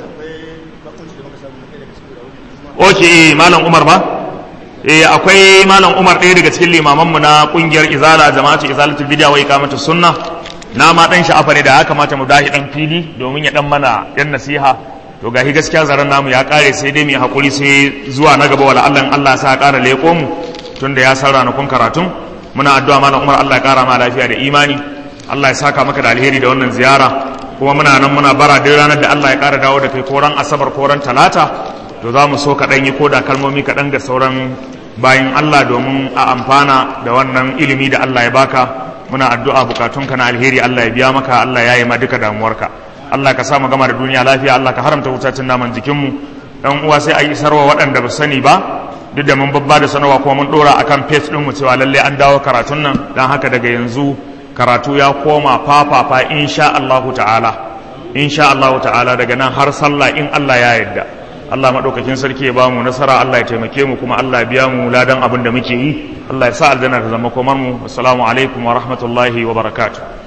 okay malam Umar ba eh akwai malam Umar ɗaya daga cikin limaman mu na kungiyar Izala jama'atu Izalatul Bid'a wa Iqamatus Sunnah na ma dan sha'afa ne da ya kamata mu dahi dan fili domin ya dan mana yan nasiha to gahi gaskiya zaran namu ya kare sai dai mu hakuri sai zuwa na gaba wala Allah Allah ya sa kara leko mu tunda ya san ranakun karatun muna addu'a malam Umar Allah ya kara ma lafiya da imani Allah ya saka maka da alheri da wannan ziyara kuma muna nan muna bara duk ranar da Allah ya kara dawo da kai koran asabar koran talata to za mu so kaɗan yi koda kalmomi kaɗan ga sauran bayan Allah domin a amfana da wannan ilimi da Allah ya baka muna addu'a bukatunka na alheri Allah ya biya maka Allah ya yi ma duka damuwarka Allah ka sa mu gama da duniya lafiya Allah ka haramta wutacin naman jikinmu dan uwa sai a yi sarwa waɗanda ba sani ba duk da mun babba da sanarwa kuma mun ɗora akan page ɗinmu cewa lalle an dawo karatun nan don haka daga yanzu karatu ya koma fafafa insha Allahu ta'ala insha Allahu ta'ala daga nan har sallah in Allah ya yarda Allah maɗaukakin sarki ya bamu nasara Allah ya taimake mu kuma Allah ya biya mu ladan abin da muke yi Allah ya sa aljanna ta zama komar mu assalamu alaikum wa rahmatullahi wa barakatuh